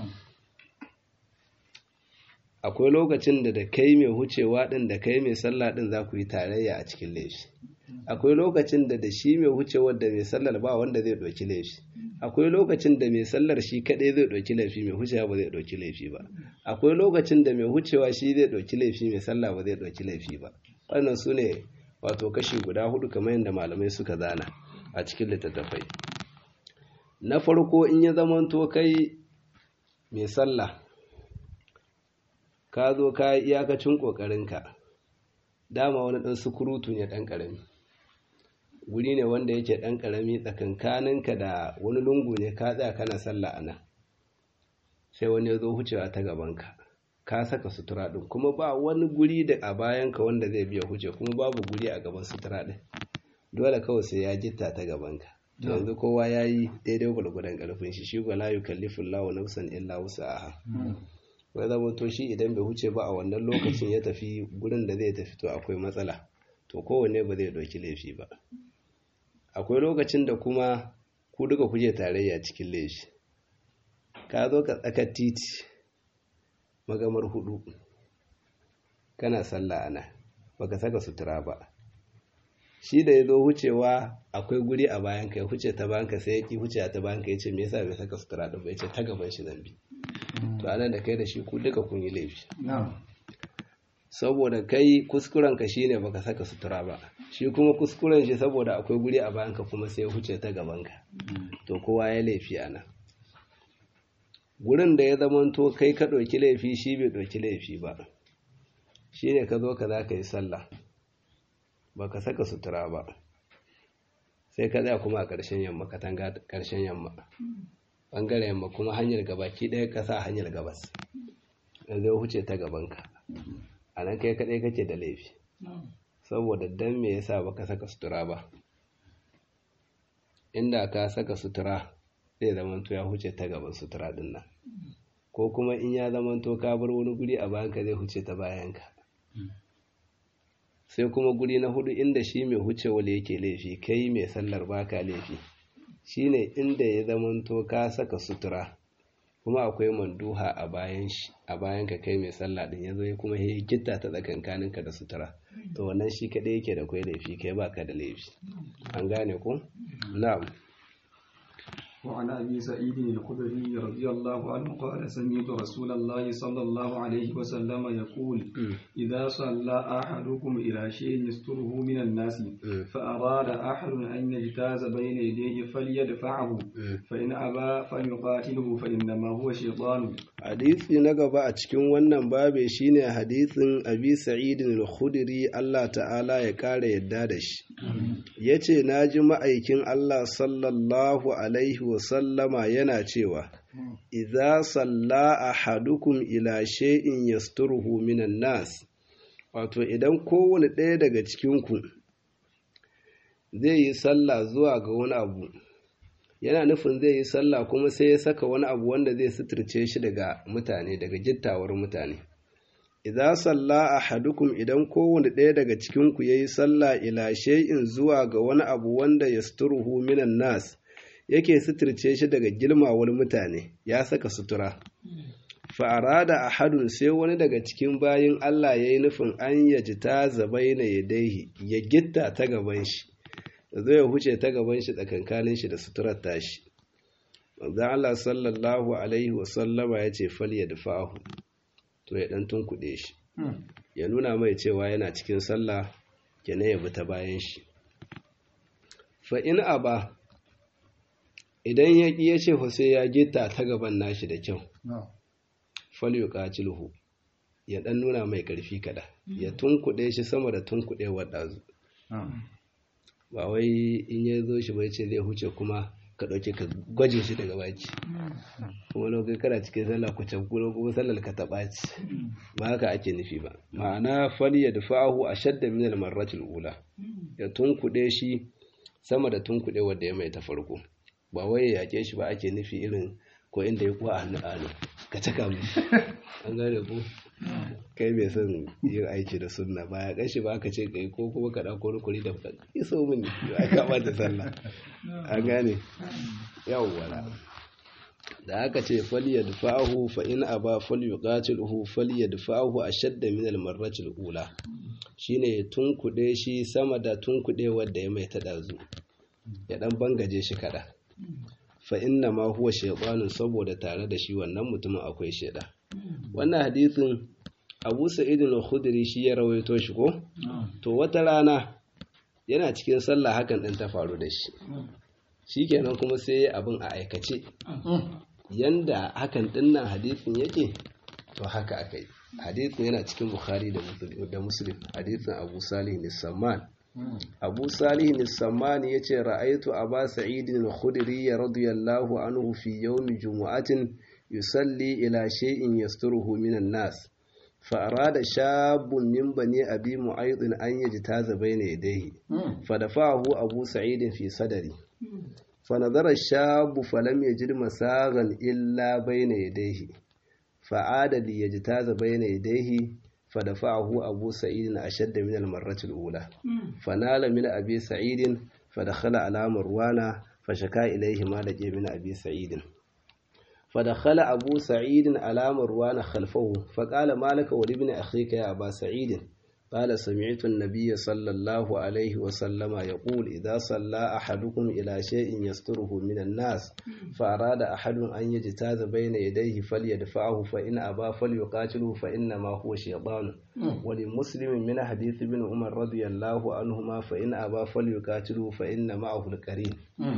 akwai lokacin da da kai mai hucewa din da kai mai sallah din za ku yi tarayya a cikin laifi akwai lokacin da da shi mai hucewar da mai sallar ba wanda zai ɗauki laifi akwai lokacin da mai sallar shi kaɗai zai ɗauki laifi mai hucewa ba zai ɗauki laifi ba akwai lokacin da mai hucewa shi zai ɗauki laifi mai sallah ba zai ɗauki laifi ba wannan su ne wato kashi guda hudu kamar yadda malamai suka zana a cikin littattafai na farko in ya zamanto kai mai sallah ka zo ka yi iyakacin ƙoƙarinka dama wani ɗan sukurutu ne ɗan ƙarami guri ne wanda yake ɗan ƙarami tsakankaninka da wani lungu ne ka tsaya kana sallah a nan sai wani ya zo hucewa ta gabanka ka saka sutura ɗin kuma ba wani guri da a bayanka wanda zai biya huce kuma babu guri a gaban sutura ɗin dole kawai sai ya jitta ta gabanka yanzu kowa ya yi daidai gwalgwadon ƙarfin shi shi gwala yi kallifin lawa nafsan illa wasu aha wai zama to shi idan bai huce ba a wannan lokacin ya tafi gurin da zai tafi to akwai matsala to kowanne ba zai ɗauki laifi ba akwai lokacin da kuma ku duka kuje tarayya cikin laifi ka zo ka tsakar titi magamar hudu kana sallah ana baka saka sutura ba shi da ya zo hucewa akwai guri a bayan ka ya huce ta bayan ka sai ya ki huce ta bayan ka ya ce me yasa bai saka sutura din ba ya ce ta gaban shi zambi to anan da kai da shi ku duka kun yi laifi saboda kai kuskuren ka shine baka saka sutura ba shi kuma kuskuren shi saboda akwai guri a bayan ka kuma sai ya huce ta gaban ka to kowa ya laifi anan gurin da ya zamanto kai ka ɗauki laifi shi bai ɗauki laifi ba shine ka zo ka za ka yi sallah ba ka saka sutura ba sai ka tsaya kuma a ƙarshen yamma katanga ƙarshen yamma ɓangaren yamma kuma hanyar gabaki ɗaya ka sa hanyar gabas da zai huce ta gabanka a nan kai kaɗai kake da laifi saboda dan me yasa baka saka sutura ba inda ka saka sutura zai zamanto ya huce ta gaban sutura din nan ko kuma in ya zamanto ka bar wani guri a bayanka zai huce ta bayanka sai kuma guri na hudu inda shi mai huce wale yake laifi kai mai sallar baka laifi shine inda ya zamanto ka saka sutura kuma akwai manduha a bayan shi a bayan ka kai mai sallah din yazo kuma ya gitta ta tsakankaninka da sutura to wannan shi kadai yake da kai laifi kai baka da laifi an gane ko na'am وعن أبي سعيد الخدري رضي الله عنه قال سمعت رسول الله صلى الله عليه وسلم يقول إذا صلى أحدكم إلى شيء يستره من الناس فأراد أحد أن يجتاز بين يديه فليدفعه فإن أبى فليقاتله فإنما هو شيطان hadisi na gaba a cikin wannan babe shine hadisin abi sa'id al-khudri Allah ta'ala ya kare yadda da shi yace naji ma'aikin Allah sallallahu alaihi wa sallama yana cewa idza salla ahadukum ila shay'in yasturuhu minan nas wato idan kowane ɗaya daga cikin ku zai yi sallah zuwa ga wani abu yana nufin zai yi sallah kuma sai ya saka wani abu wanda zai suturce shi daga mutane daga jittawar mutane idza salla ahadukum idan kowane ɗaya daga cikin ku yayi sallah ila shay'in zuwa ga wani abu wanda yasturuhu minan nas yake suturce shi daga girmawar mutane ya saka sutura fa arada ahadun sai wani daga cikin bayin Allah yayi nufin an yajita zabaina yadaihi ya gitta ta gaban shi zai huce ta gaban shi tsakankanin shi da suturar tashi manzon Allah sallallahu alaihi wasallama ya ce fal ya dafa'ahu to ya dan tunkuɗe shi ya nuna mai cewa yana cikin sallah kenan ya bi ta bayan shi fa in aba idan ya ƙi ya ce fa sai ya gita ta gaban nashi da kyau fal yuqatiluhu ya dan nuna mai ƙarfi kada ya tunkuɗe shi sama da tunkuɗewar ɗazu ba wai in ya zo shi bai ce zai huce kuma ka ɗauke ka gwaje shi daga baki kuma lokacin kana cikin sallah ku can kuma kuma sallar ka taɓa ci ba haka ake nufi ba ma'ana fali ya dafa'ahu a shadda min al-marratil ula ya tunkuɗe shi sama da tunkuɗe wanda ya mai ta farko ba wai ya yake shi ba ake nufi irin ko inda ya kuwa a hannu hannu ka caka mu an gane ko kai mai son yin aiki da sunna ba ya kashi ba aka ce kai ko kuma ka ɗauko rukuri da fuka iso min ya kama da sallah an gane yawwa da aka ce faliya dufa'ahu fa in aba falyuqatiluhu faliya dufa'ahu ashadda min al-marrati al-ula shine tunkuɗe shi sama da tunkuɗe wanda ya mai ta dazu ya dan bangaje shi kada fa inna ma huwa shaytanun saboda tare da shi wannan mutumin akwai sheda wannan hadisin Abu Sa'id al-Khudri shi ya rawaito shi ko to wata rana yana cikin sallah hakan din ta faru da shi shikenan kuma sai abin a aikace yanda hakan dinnan hadisin yake to haka akai hadisin yana cikin Bukhari da Muslim da Muslim hadisin Abu Salih al-Samman abu salih nissamani ya ce ra'aitu a ba sa'idin al-khudri radiyallahu anhu fi yawmi jumu'atin yusalli ila shay'in yasturuhu minan nas fa arada shabun min bani abi mu'ayd an yajtaza bayna yadayhi fa dafa'ahu abu sa'id fi sadri fa nadara shabu falam yajid masagan illa bayna yadayhi fa ada li yajtaza bayna yadayhi فدفعه أبو سعيد أشد من المرة الأولى فنال من أبي سعيد فدخل على مروان فشكا إليه ما لقي من أبي سعيد فدخل أبو سعيد على مروان خلفه فقال ما لك ولابن أخيك يا أبا سعيد قال سمعت النبي صلى الله عليه وسلم يقول إذا صلى أحدكم إلى شيء يستره من الناس فأراد أحد أن يجتاز بين يديه فليدفعه فإن أبى فليقاتله فإنما هو شيطان ولمسلم من حديث ابن عمر رضي الله عنهما فإن أبى فليقاتله فإن معه القرين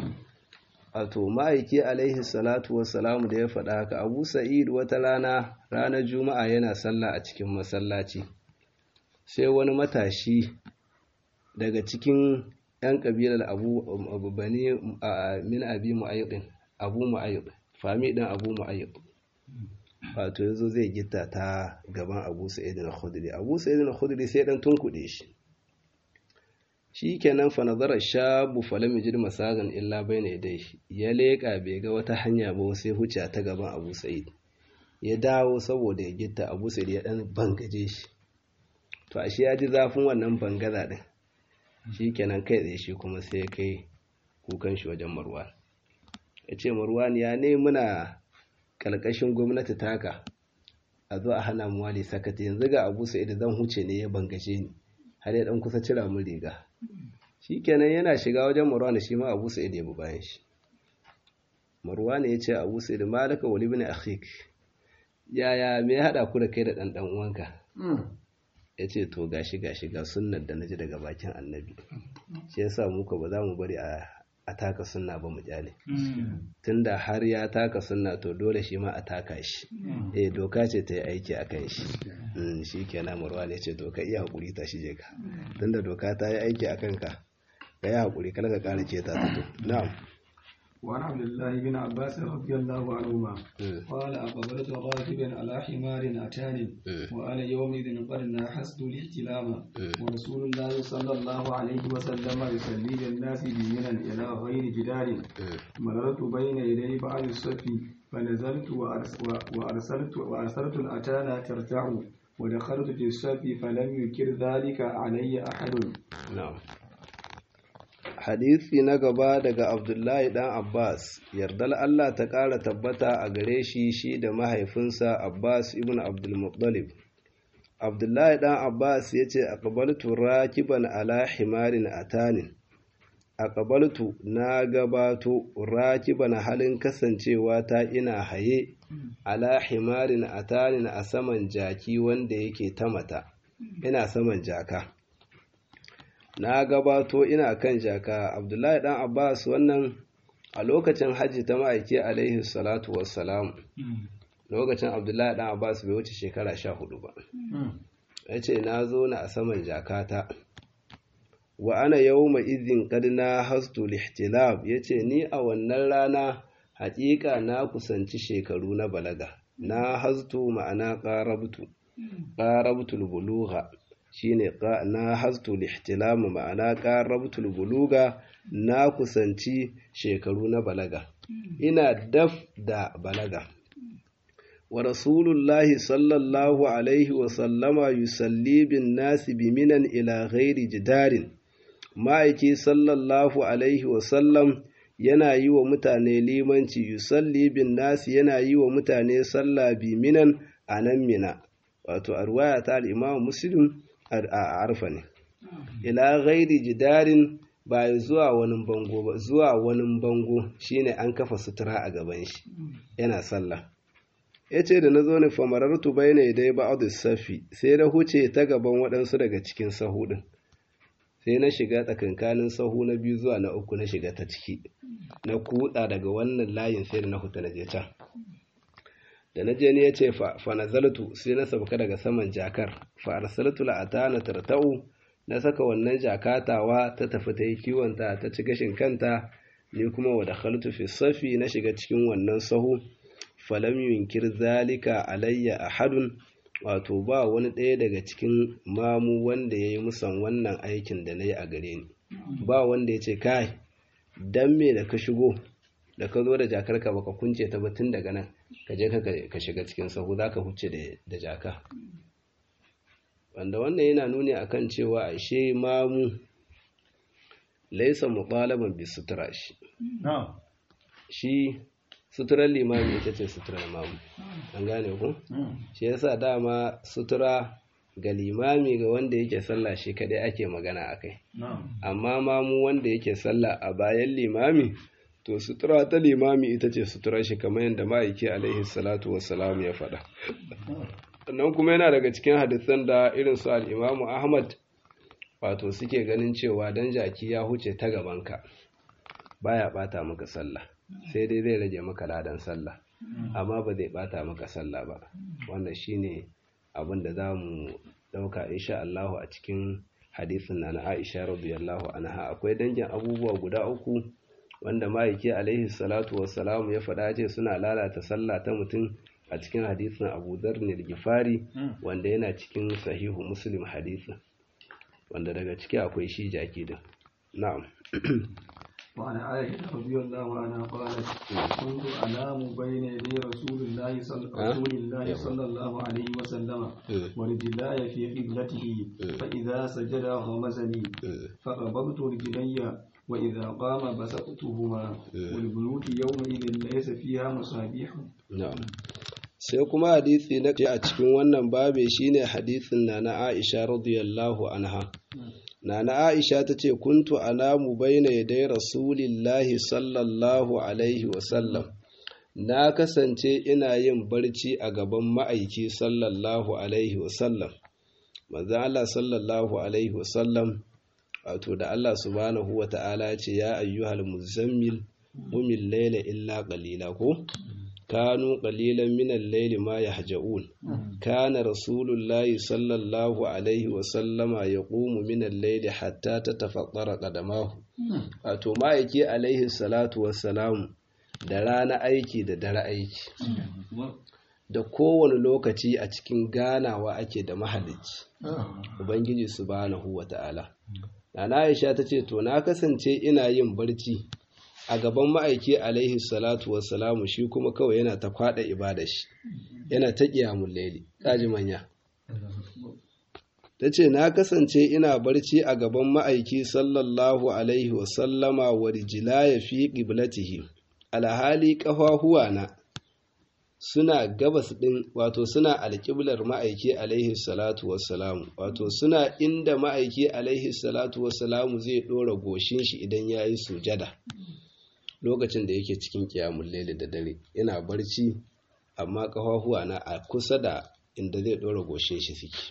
Wato ma'aiki alaihi salatu wassalamu da ya faɗa haka Abu Sa'id wata rana ranar Juma'a yana sallah a cikin masallaci. sai wani matashi daga cikin 'yan ƙabilar abu bani min abi mu'ayyidin abu mu'ayyid fami ɗin abu mu'ayyid wato yanzu zai gita ta gaban abu sa'id al-khudri abu sa'id al-khudri sai dan tunkuɗe shi shi kenan fa nazara shabu falam yajid masagan illa bayna yadayhi ya leka bai ga wata hanya ba sai huce ta gaban abu sa'id ya dawo saboda ya gita abu sa'id ya dan bangaje shi to ashe ya ji zafin wannan bangaza din shi kenan kai tsaye shi kuma sai kai kukan shi wajen marwan ya ce marwan ya ne muna ƙarƙashin gwamnati taka a zo a hana mu wali sakati yanzu ga abu sa'id zan huce ne ya bangaje ni har ya dan kusa cira mun riga shi kenan yana shiga wajen marwan shi ma abu sa'id ya bi bayan shi marwan ya ce abu sa'id malaka wali ibn akhik yaya me ya hada ku da kai da dan dan uwanka ya ce to gashi gashi ga sunnar da naji daga bakin annabi shi yasa muka ba za mu bari a a taka sunna ba mu kyale tunda har ya taka sunna to dole shi ma a taka shi eh doka ce ta yi aiki a kan shi shi kenan marwa ne ce to ka iya hakuri ta shi je ka tunda doka ta yi aiki a kanka ka yi hakuri kar ka kara ce ta fito na'am وعن عبد الله بن عباس رضي الله عنهما قال أقبلت راكبا على حمار أتاني وأنا يومئذ قد ناحست الاحتلام ورسول الله صلى الله عليه وسلم يصلي للناس بمنى إلى غير جدار مررت بين يدي بعض الصف فنزلت وأرسلت وأرسلت الأتانا ترتع ودخلت في الصف فلم يكر ذلك علي أحد نعم hadisi na gaba daga abdullahi dan abbas yardar allah ta ƙara tabbata a gare shi shi da mahaifinsa abbas ibn abdulmuttalib abdullahi dan abbas ya ce aqbaltu rakiban ala himarin atanin aqbaltu na gabato rakiban halin kasancewa ta ina haye ala himarin atanin a saman jaki wanda yake ta mata ina saman jaka na gabato ina kan jaka abdullahi dan abbas wannan a lokacin hajji ta ma'aiki alaihi salatu wassalam lokacin abdullahi dan abbas bai wuce shekara sha hudu ba ya ce na zo na a saman jakata wa ana yau mai izin kadina hastu lihtilab ya ce ni a wannan rana haƙiƙa na kusanci shekaru na balaga na hastu ma'ana ƙarabtu ƙarabtul buluha shine na hastu lihtilam ma'ana qarabtul buluga na kusanci shekaru na balaga ina daf da balaga wa rasulullahi sallallahu alaihi wa sallama yusalli bin nasi biminan ila ghairi jidarin ma'aiki sallallahu alaihi wa sallam yana yi wa mutane limanci yusalli bin nasi yana yi wa mutane sallah biminan a nan mina wato a ruwaya ta al-imam muslim a arfa ne ila ghairi jidarin ba zuwa wani bango ba zuwa wani bango shine an kafa sutura a gaban shi yana sallah yace da nazo ne famarartu bayna dai ba'd safi sai na huce ta gaban waɗansu daga cikin sahu din sai na shiga tsakankanin sahu na biyu zuwa na uku na shiga ta ciki na kuɗa daga wannan layin sai da na huta na je can da na je ne ya ce fa nazaltu sai na sauka daga saman jakar fa arsaltu la'atana tartau na saka wannan jakatawa ta tafi ta yi kiwonta ta ci gashin kanta ni kuma wa dakhaltu fi safi na shiga cikin wannan sahu falam yunkir zalika alayya ahadun wato ba wani ɗaya daga cikin mamu wanda ya yi musan wannan aikin da na yi a gare ni ba wanda ya ce kai dan me da ka shigo da ka zo da jakarka baka kunce ta ba tun daga nan ka je ka shiga cikin sahu za ka huce da jaka wanda wannan yana nuni akan cewa ashe mamu laisa muqalaban bi sutura shi shi suturar limami ita ce suturar mamu an gane ku shi yasa dama sutura ga limami ga wanda yake sallah shi kadai ake magana akai amma mamu wanda yake sallah a bayan limami to sutura ta limami ita ce sutura shi kamar yadda ma'aiki alaihi salatu wassalam ya faɗa sannan kuma yana daga cikin hadisan da irin su al'imamu ahmad wato suke ganin cewa dan jaki ya huce ta gabanka baya bata maka sallah sai dai zai rage maka ladan sallah amma ba zai bata maka sallah ba wannan shine abin da za mu dauka insha Allah a cikin hadisin na Aisha radiyallahu anha akwai dangin abubuwa guda uku wanda ma'aiki alaihi salatu wassalam ya faɗa ce suna lalata sallah ta mutum a cikin hadisin Abu Dharr al-Ghifari wanda yana cikin sahihu Muslim hadisin wanda daga ciki akwai shi jaki din na'am وعن عائشة رضي الله عنها قالت كنت أنام بين يدي رسول الله صلى رسول الله صلى الله عليه وسلم ورجلاي في قبلته فإذا سجد غمزني فقبضت رجلي وإذا قام بسطتهما والبيوت يومئذ ليس فيها مصابيح na'am sai kuma hadisi na a cikin wannan babe shine hadisin na na Aisha radiyallahu anha Nana Aisha ta ce, Kuntu anamu baina yadai Rasulillahi sallallahu Alaihi wasallam, na kasance ina yin barci a gaban ma'aiki sallallahu Alaihi wasallam. Manzan Allah sallallahu Alaihi wasallam, wato da Allah subhanahu wa ta'ala ce, Ya ayyuhal muzammil, mumin laila illa ƙalila ko? كانوا قليلا من الليل ما يهجؤون كان رسول الله صلى الله عليه وسلم يقوم من الليل حتى تتفطر قدماه wato ma'aiki alaihi salatu wassalamu da rana aiki da dare aiki da kowane lokaci a cikin ganawa ake da mahalicci ubangiji subhanahu wata'ala Nana Aisha ta ce to na kasance ina yin barci a gaban ma'aiki alaihi salatu wassalamu shi kuma kawai yana ta kwada ibada shi yana ta kiyamun laili kaji manya ta ce na kasance ina barci a gaban ma'aiki sallallahu alaihi wasallama wa rijilaya fi qiblatihi alhali kafahuwa na suna gabas din wato suna alƙiblar ma'aiki alaihi salatu wassalamu wato suna inda ma'aiki alaihi salatu wassalamu zai ɗora goshin shi idan ya yi sujada lokacin da yake cikin kiyamun laili da dare yana barci amma kafafuwa na a kusa da inda zai ɗora goshin shi suke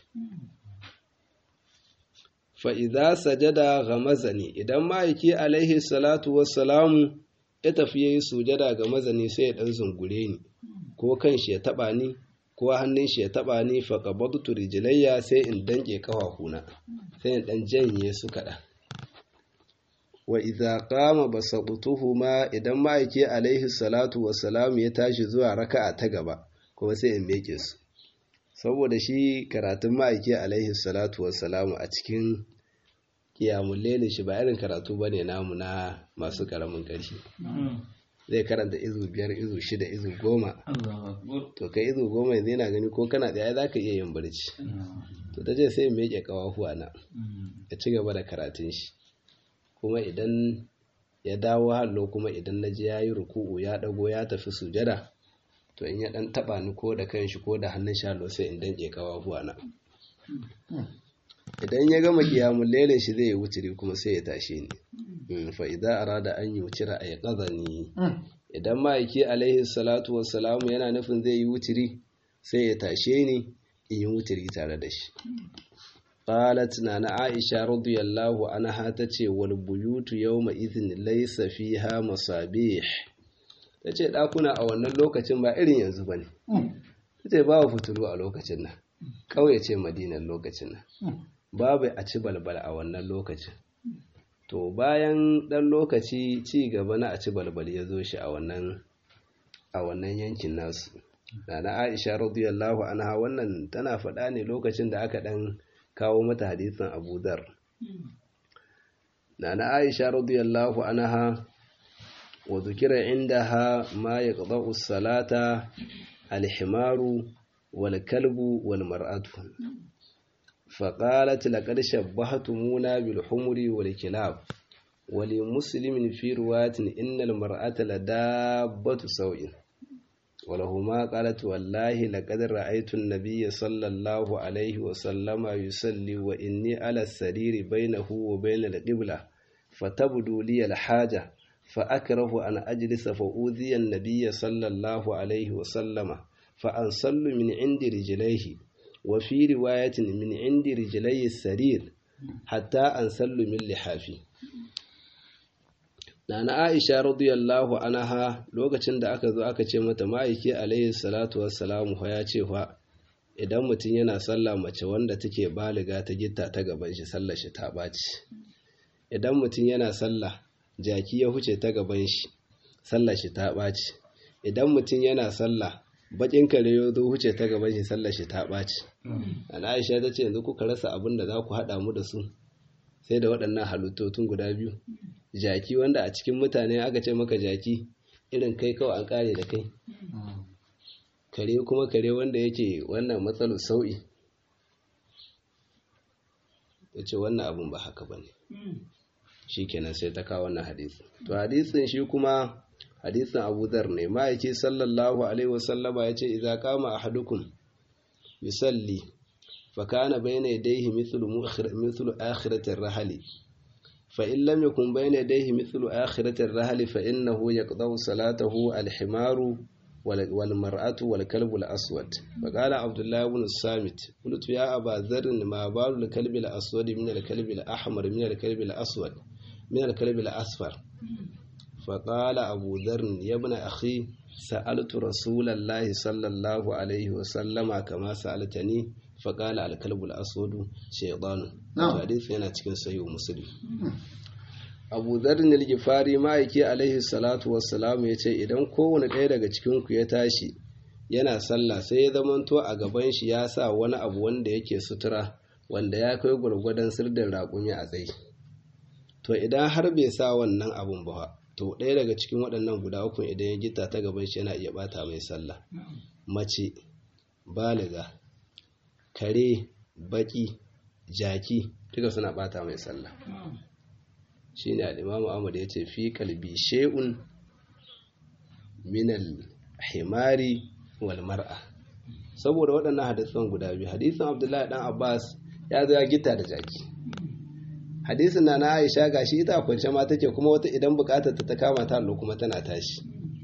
fa'iza sajada ga mazani idan ma'aiki alaihi salatu wassalamu ya tafi ya yi sujada ga mazani sai ya ɗan zungure ni ko kan shi ya taɓa ni ko hannun shi ya taɓa ni faƙabatu rijilayya sai in danƙe kafafuna sai in ɗan janye su kaɗan wa idza qama basatuhuma idan ma'aiki alaihi salatu wassalam ya tashi zuwa raka'a ta gaba kuma sai in meke su saboda shi karatun ma'aiki alaihi salatu wassalam a cikin qiyamul layl shi ba irin karatu bane namu na masu karamin ƙarfi zai karanta izu biyar izu shida izu goma to kai izu goma yanzu yana gani ko kana da za ka iya yin barci to ta ce sai in meke kawahuwa na ya ci gaba da karatun shi kuma idan ya dawo hallo kuma idan na ji ya yi ruku'u ya ɗago ya tafi sujada to in ya ɗan taɓa ni ko da kanshi ko da hannun shalo sai in danƙe kawafuwa na idan ya gama kiyamun lelin shi zai yi wuturi kuma sai ya tashe ni fa idan arada an yi wucira a ya ni idan ma'aiki alaihi salatu wassalamu yana nufin zai yi wuturi sai ya tashe ni in yi wuturi tare da shi قالت نانا عائشة رضي الله عنها تتي والبيوت يومئذ ليس فيها مصابيح tace ɗakuna a wannan lokacin ba irin yanzu ba ne tace babu fitilu a lokacin nan ƙauye ce madinan lokacin nan babu a ci balbal a wannan lokacin to bayan ɗan lokaci ci gaba na a ci balbal ya zo shi a wannan a wannan yankin nasu na aisha radiyallahu anha wannan tana faɗa ne lokacin da aka ɗan kawo mata hadisin Abu Dhar. Nana Aisha radiyallahu anha wa dhukira indaha ma yaqda'u salata al-himaru wal kalbu wal mar'atu. فقالت لقد شبهتمونا بالحمر والكلاب ولمسلم في رواية إن المرأة لدابة سوء ولهما قالت والله لقد رأيت النبي صلى الله عليه وسلم يصلي وإني على السرير بينه وبين القبلة فتبدو لي الحاجة فأكره أن أجلس فأوذي النبي صلى الله عليه وسلم فأنصل من عند رجليه وفي رواية من عند رجلي السرير حتى أنصل من لحافي Nana Aisha radiyallahu anha lokacin da aka zo aka ce mata ma'aiki alaihi salatu wassalamu fa ya ce fa idan mutum yana sallah mace wanda take baliga ta gitta ta gaban shi sallar shi ta ɓaci idan mutum yana sallah jaki ya huce ta gaban shi sallar shi ta ɓaci idan mutum yana sallah bakin kare ya zo huce ta gaban shi sallar shi ta ɓaci ana aisha ta ce yanzu kuka rasa abin da za ku haɗa mu da su sai da waɗannan halittotun guda biyu jaki wanda a cikin mutane aka ce maka jaki irin kai kawai an ƙare da kai kare kuma kare wanda yake wannan matsalar sau'i ya ce wannan abin ba haka ba ne shi kenan sai ta kawo wannan hadisi to hadisin shi kuma hadisin abu dhar ne ma'aiki sallallahu alaihi wasallama ya ce idza kama ahadukum yusalli fa kana bayna yadayhi mithlu mithlu akhirati ar-rahli fa in lam yakun bayna yadayhi mithlu akhirati ar-rahli fa innahu yaqda'u salatahu al-himaru والمرأة والكلب الأسود فقال عبد الله بن الصامت قلت يا أبا ذر ما بال الكلب الأسود من الكلب الأحمر من الكلب الأسود من الكلب الأصفر فقال أبو ذر يا ابن أخي سألت رسول الله صلى الله عليه وسلم كما سألتني فقال الكلب الأسود شيطان حديث yana cikin sahih muslim abu zarin al-gifari ma'aiki alaihi salatu wassalamu ya ce idan kowane ɗaya daga cikinku ya tashi yana sallah sai ya zamanto a gaban shi ya sa wani abu wanda yake sutura wanda ya kai gwargwadon sirdin raƙumi a tsaye to idan har bai sa wannan abun ba to ɗaya daga cikin waɗannan guda uku idan ya gita ta gaban shi yana iya bata mai sallah mace baliga kare baki jaki duka suna bata mai sallah shine al-Imam Ahmad ya ce fi kalbi shay'un min al-himari wal mar'a saboda waɗannan hadisan guda biyu hadisin Abdullahi dan Abbas ya zo ya gita da jaki hadisin na na Aisha gashi ita kwance ma take kuma wata idan bukatar ta ta kama ta allo kuma tana tashi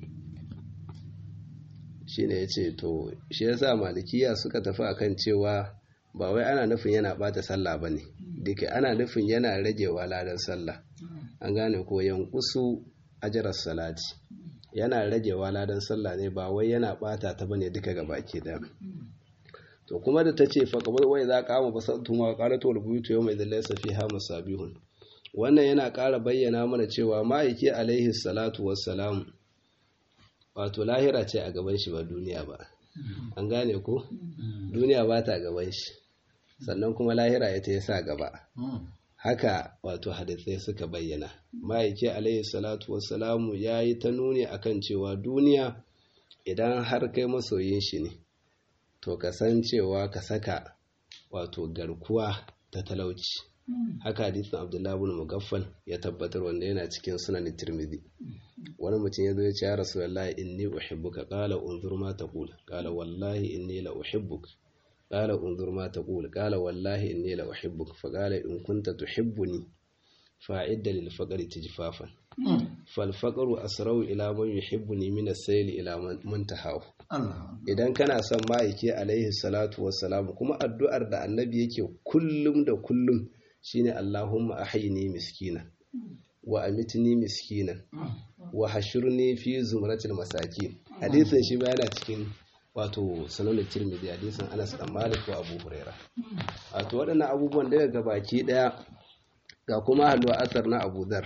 shine yace to shi yasa malikiya suka tafi akan cewa ba wai ana nufin yana bata sallah bane dake ana nufin yana ragewa ladan sallah an gane ko yankusu ajarar salati yana ragewa ladan sallah ne ba wai yana bata ta bane duka ga baki da to kuma da tace fa qabul wai za ka ba sattu ma qalatu wal buyutu yawma idhal laysa fiha musabihun wannan yana ƙara bayyana mana cewa ma'aiki alaihi salatu wassalam wato lahira ce a gaban shi ba duniya ba an gane ko duniya ba ta gaban shi sannan kuma lahira ita ya sa gaba haka wato hadisai suka bayyana ma'aiki alaihi salatu wassalamu ya yi ta nuni akan cewa duniya idan har kai masoyin shi ne to ka san cewa ka saka wato garkuwa ta talauci haka hadisin abdullahi bin mugaffal ya tabbatar wanda yana cikin sunan tirmidhi wani mutum ya zo ya ce ya rasulullahi inni uhibbuka qala unzur ma taqul qala wallahi inni la uhibbuka قال انظر ما تقول قال والله إني لأحبك فقال إن كنت تحبني فأعد للفقر تجفافا فالفقر أسرع إلى من يحبني من السيل إلى منتهاه idan kana son ma'aiki alaihi salatu wassalam kuma addu'ar da annabi yake kullum da kullum shine Allahumma ahyini miskina wa amitni miskinan wa hashurni fi zumratil masakin hadisin shi ba yana cikin wato sanonin tirmidhi hadisin anas dan malik ko abu huraira wato waɗannan abubuwan daga gabaki ɗaya ga kuma halwa asar na abu dhar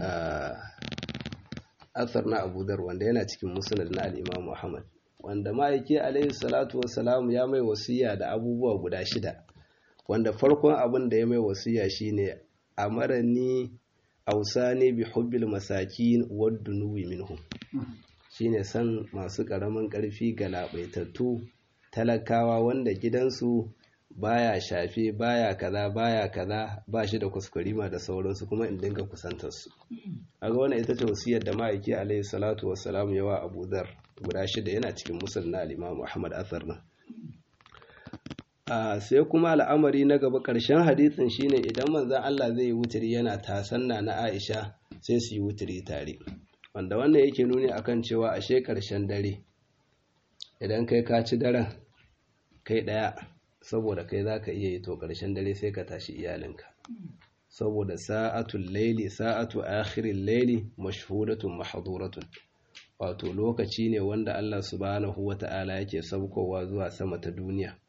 asar na abu dhar wanda yana cikin musnad na al-imam muhammad wanda ma'aiki alaihi salatu wassalam ya mai wasiya da abubuwa guda shida wanda farkon abin da ya mai wasiya shine amarani ausani bi hubbil masakin wad dunuwi minhum shine san masu ƙaramin ƙarfi ga laɓaitattu talakawa wanda gidansu baya shafe baya kaza baya kaza ba shi da kuskurima da sauransu kuma in dinga kusantar su aga wannan ita ce wasiyar da ma'aiki alaihi salatu wassalam yawa Abu Dhar guda shida yana cikin musul na al-Imam Muhammad Athar nan a sai kuma al'amari na gaba ƙarshen hadisin shine idan manzon Allah zai yi wuturi yana tasanna na Aisha sai su yi wuturi tare wanda wannan yake nuni akan cewa ashe ƙarshen dare idan kai ka ci daren kai ɗaya saboda kai za ka iya yi to ƙarshen dare sai ka tashi iyalinka saboda sa'atul laili sa'atu akhirin laili mashhudatun mahduratun wato lokaci ne wanda Allah subhanahu wata'ala yake saukowa zuwa sama ta duniya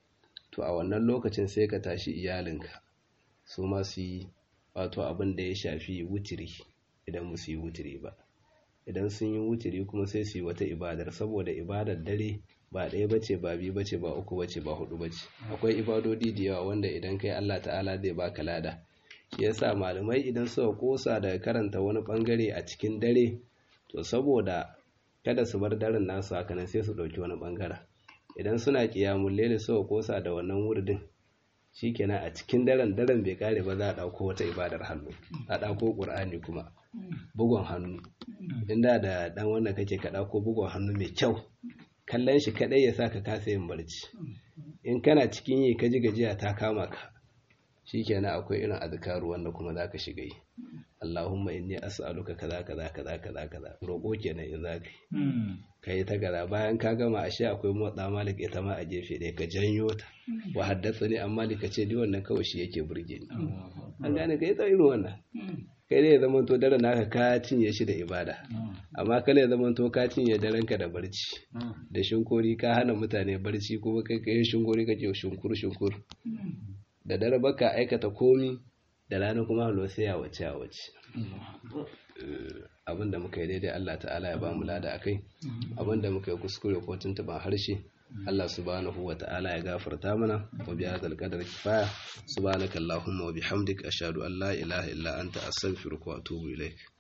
to a wannan lokacin sai ka tashi iyalinka su ma su yi wato abin da ya shafi wutiri idan musu yi wutiri ba idan sun yi wutiri kuma sai su yi wata ibadar saboda ibadar dare ba ɗaya bace ba biyu bace ba uku bace ba hudu bace akwai ibadodi da yawa wanda idan kai Allah ta'ala zai baka lada shi yasa malamai idan suka kosa daga karanta wani bangare a cikin dare to saboda kada su bar daren nasu haka nan sai su ɗauki wani bangaren idan suna kiyamun lele suka kosa da wannan wurdin shikenan a cikin daren daren bai kare ba za a ɗauko wata ibadar hannu a ɗauko ƙur'ani kuma bugun hannu inda da ɗan wannan kake ka ɗauko bugun hannu mai kyau kallon shi kaɗai ya sa ka kasa yin barci in kana cikin yi ka ji gajiya ta kama ka shikenan akwai irin azkaru wanda kuma za ka shiga yi Allahumma inni as'aluka kaza kaza kaza kaza kaza roƙo kenan in za ka yi ka yi ta gaza bayan ka gama ashe akwai motsa malik ita ma a gefe ɗaya ka janyo ta wa haddasa ne amma ka ce ni wannan kawai shi yake burge ni an gane ka yi ta irin wannan kai ne ya zama to daren naka ka cinye shi da ibada amma kala ya zama to ka cinye daren ka da barci da shinkori ka hana mutane barci kuma kai kai shinkori kake shunkur shunkur da dare baka aikata komi da rana kuma halo sai ya wace a wace abinda muka yi daidai Allah ta'ala ya ba mu lada akai abinda muka yi kuskure ko tuntuban harshe Allah subhanahu wa ta'ala ya gafarta mana wa bi hadzal qadar kifaya subhanaka allahumma wa bihamdika ashhadu an la ilaha illa anta astaghfiruka wa atubu ilaik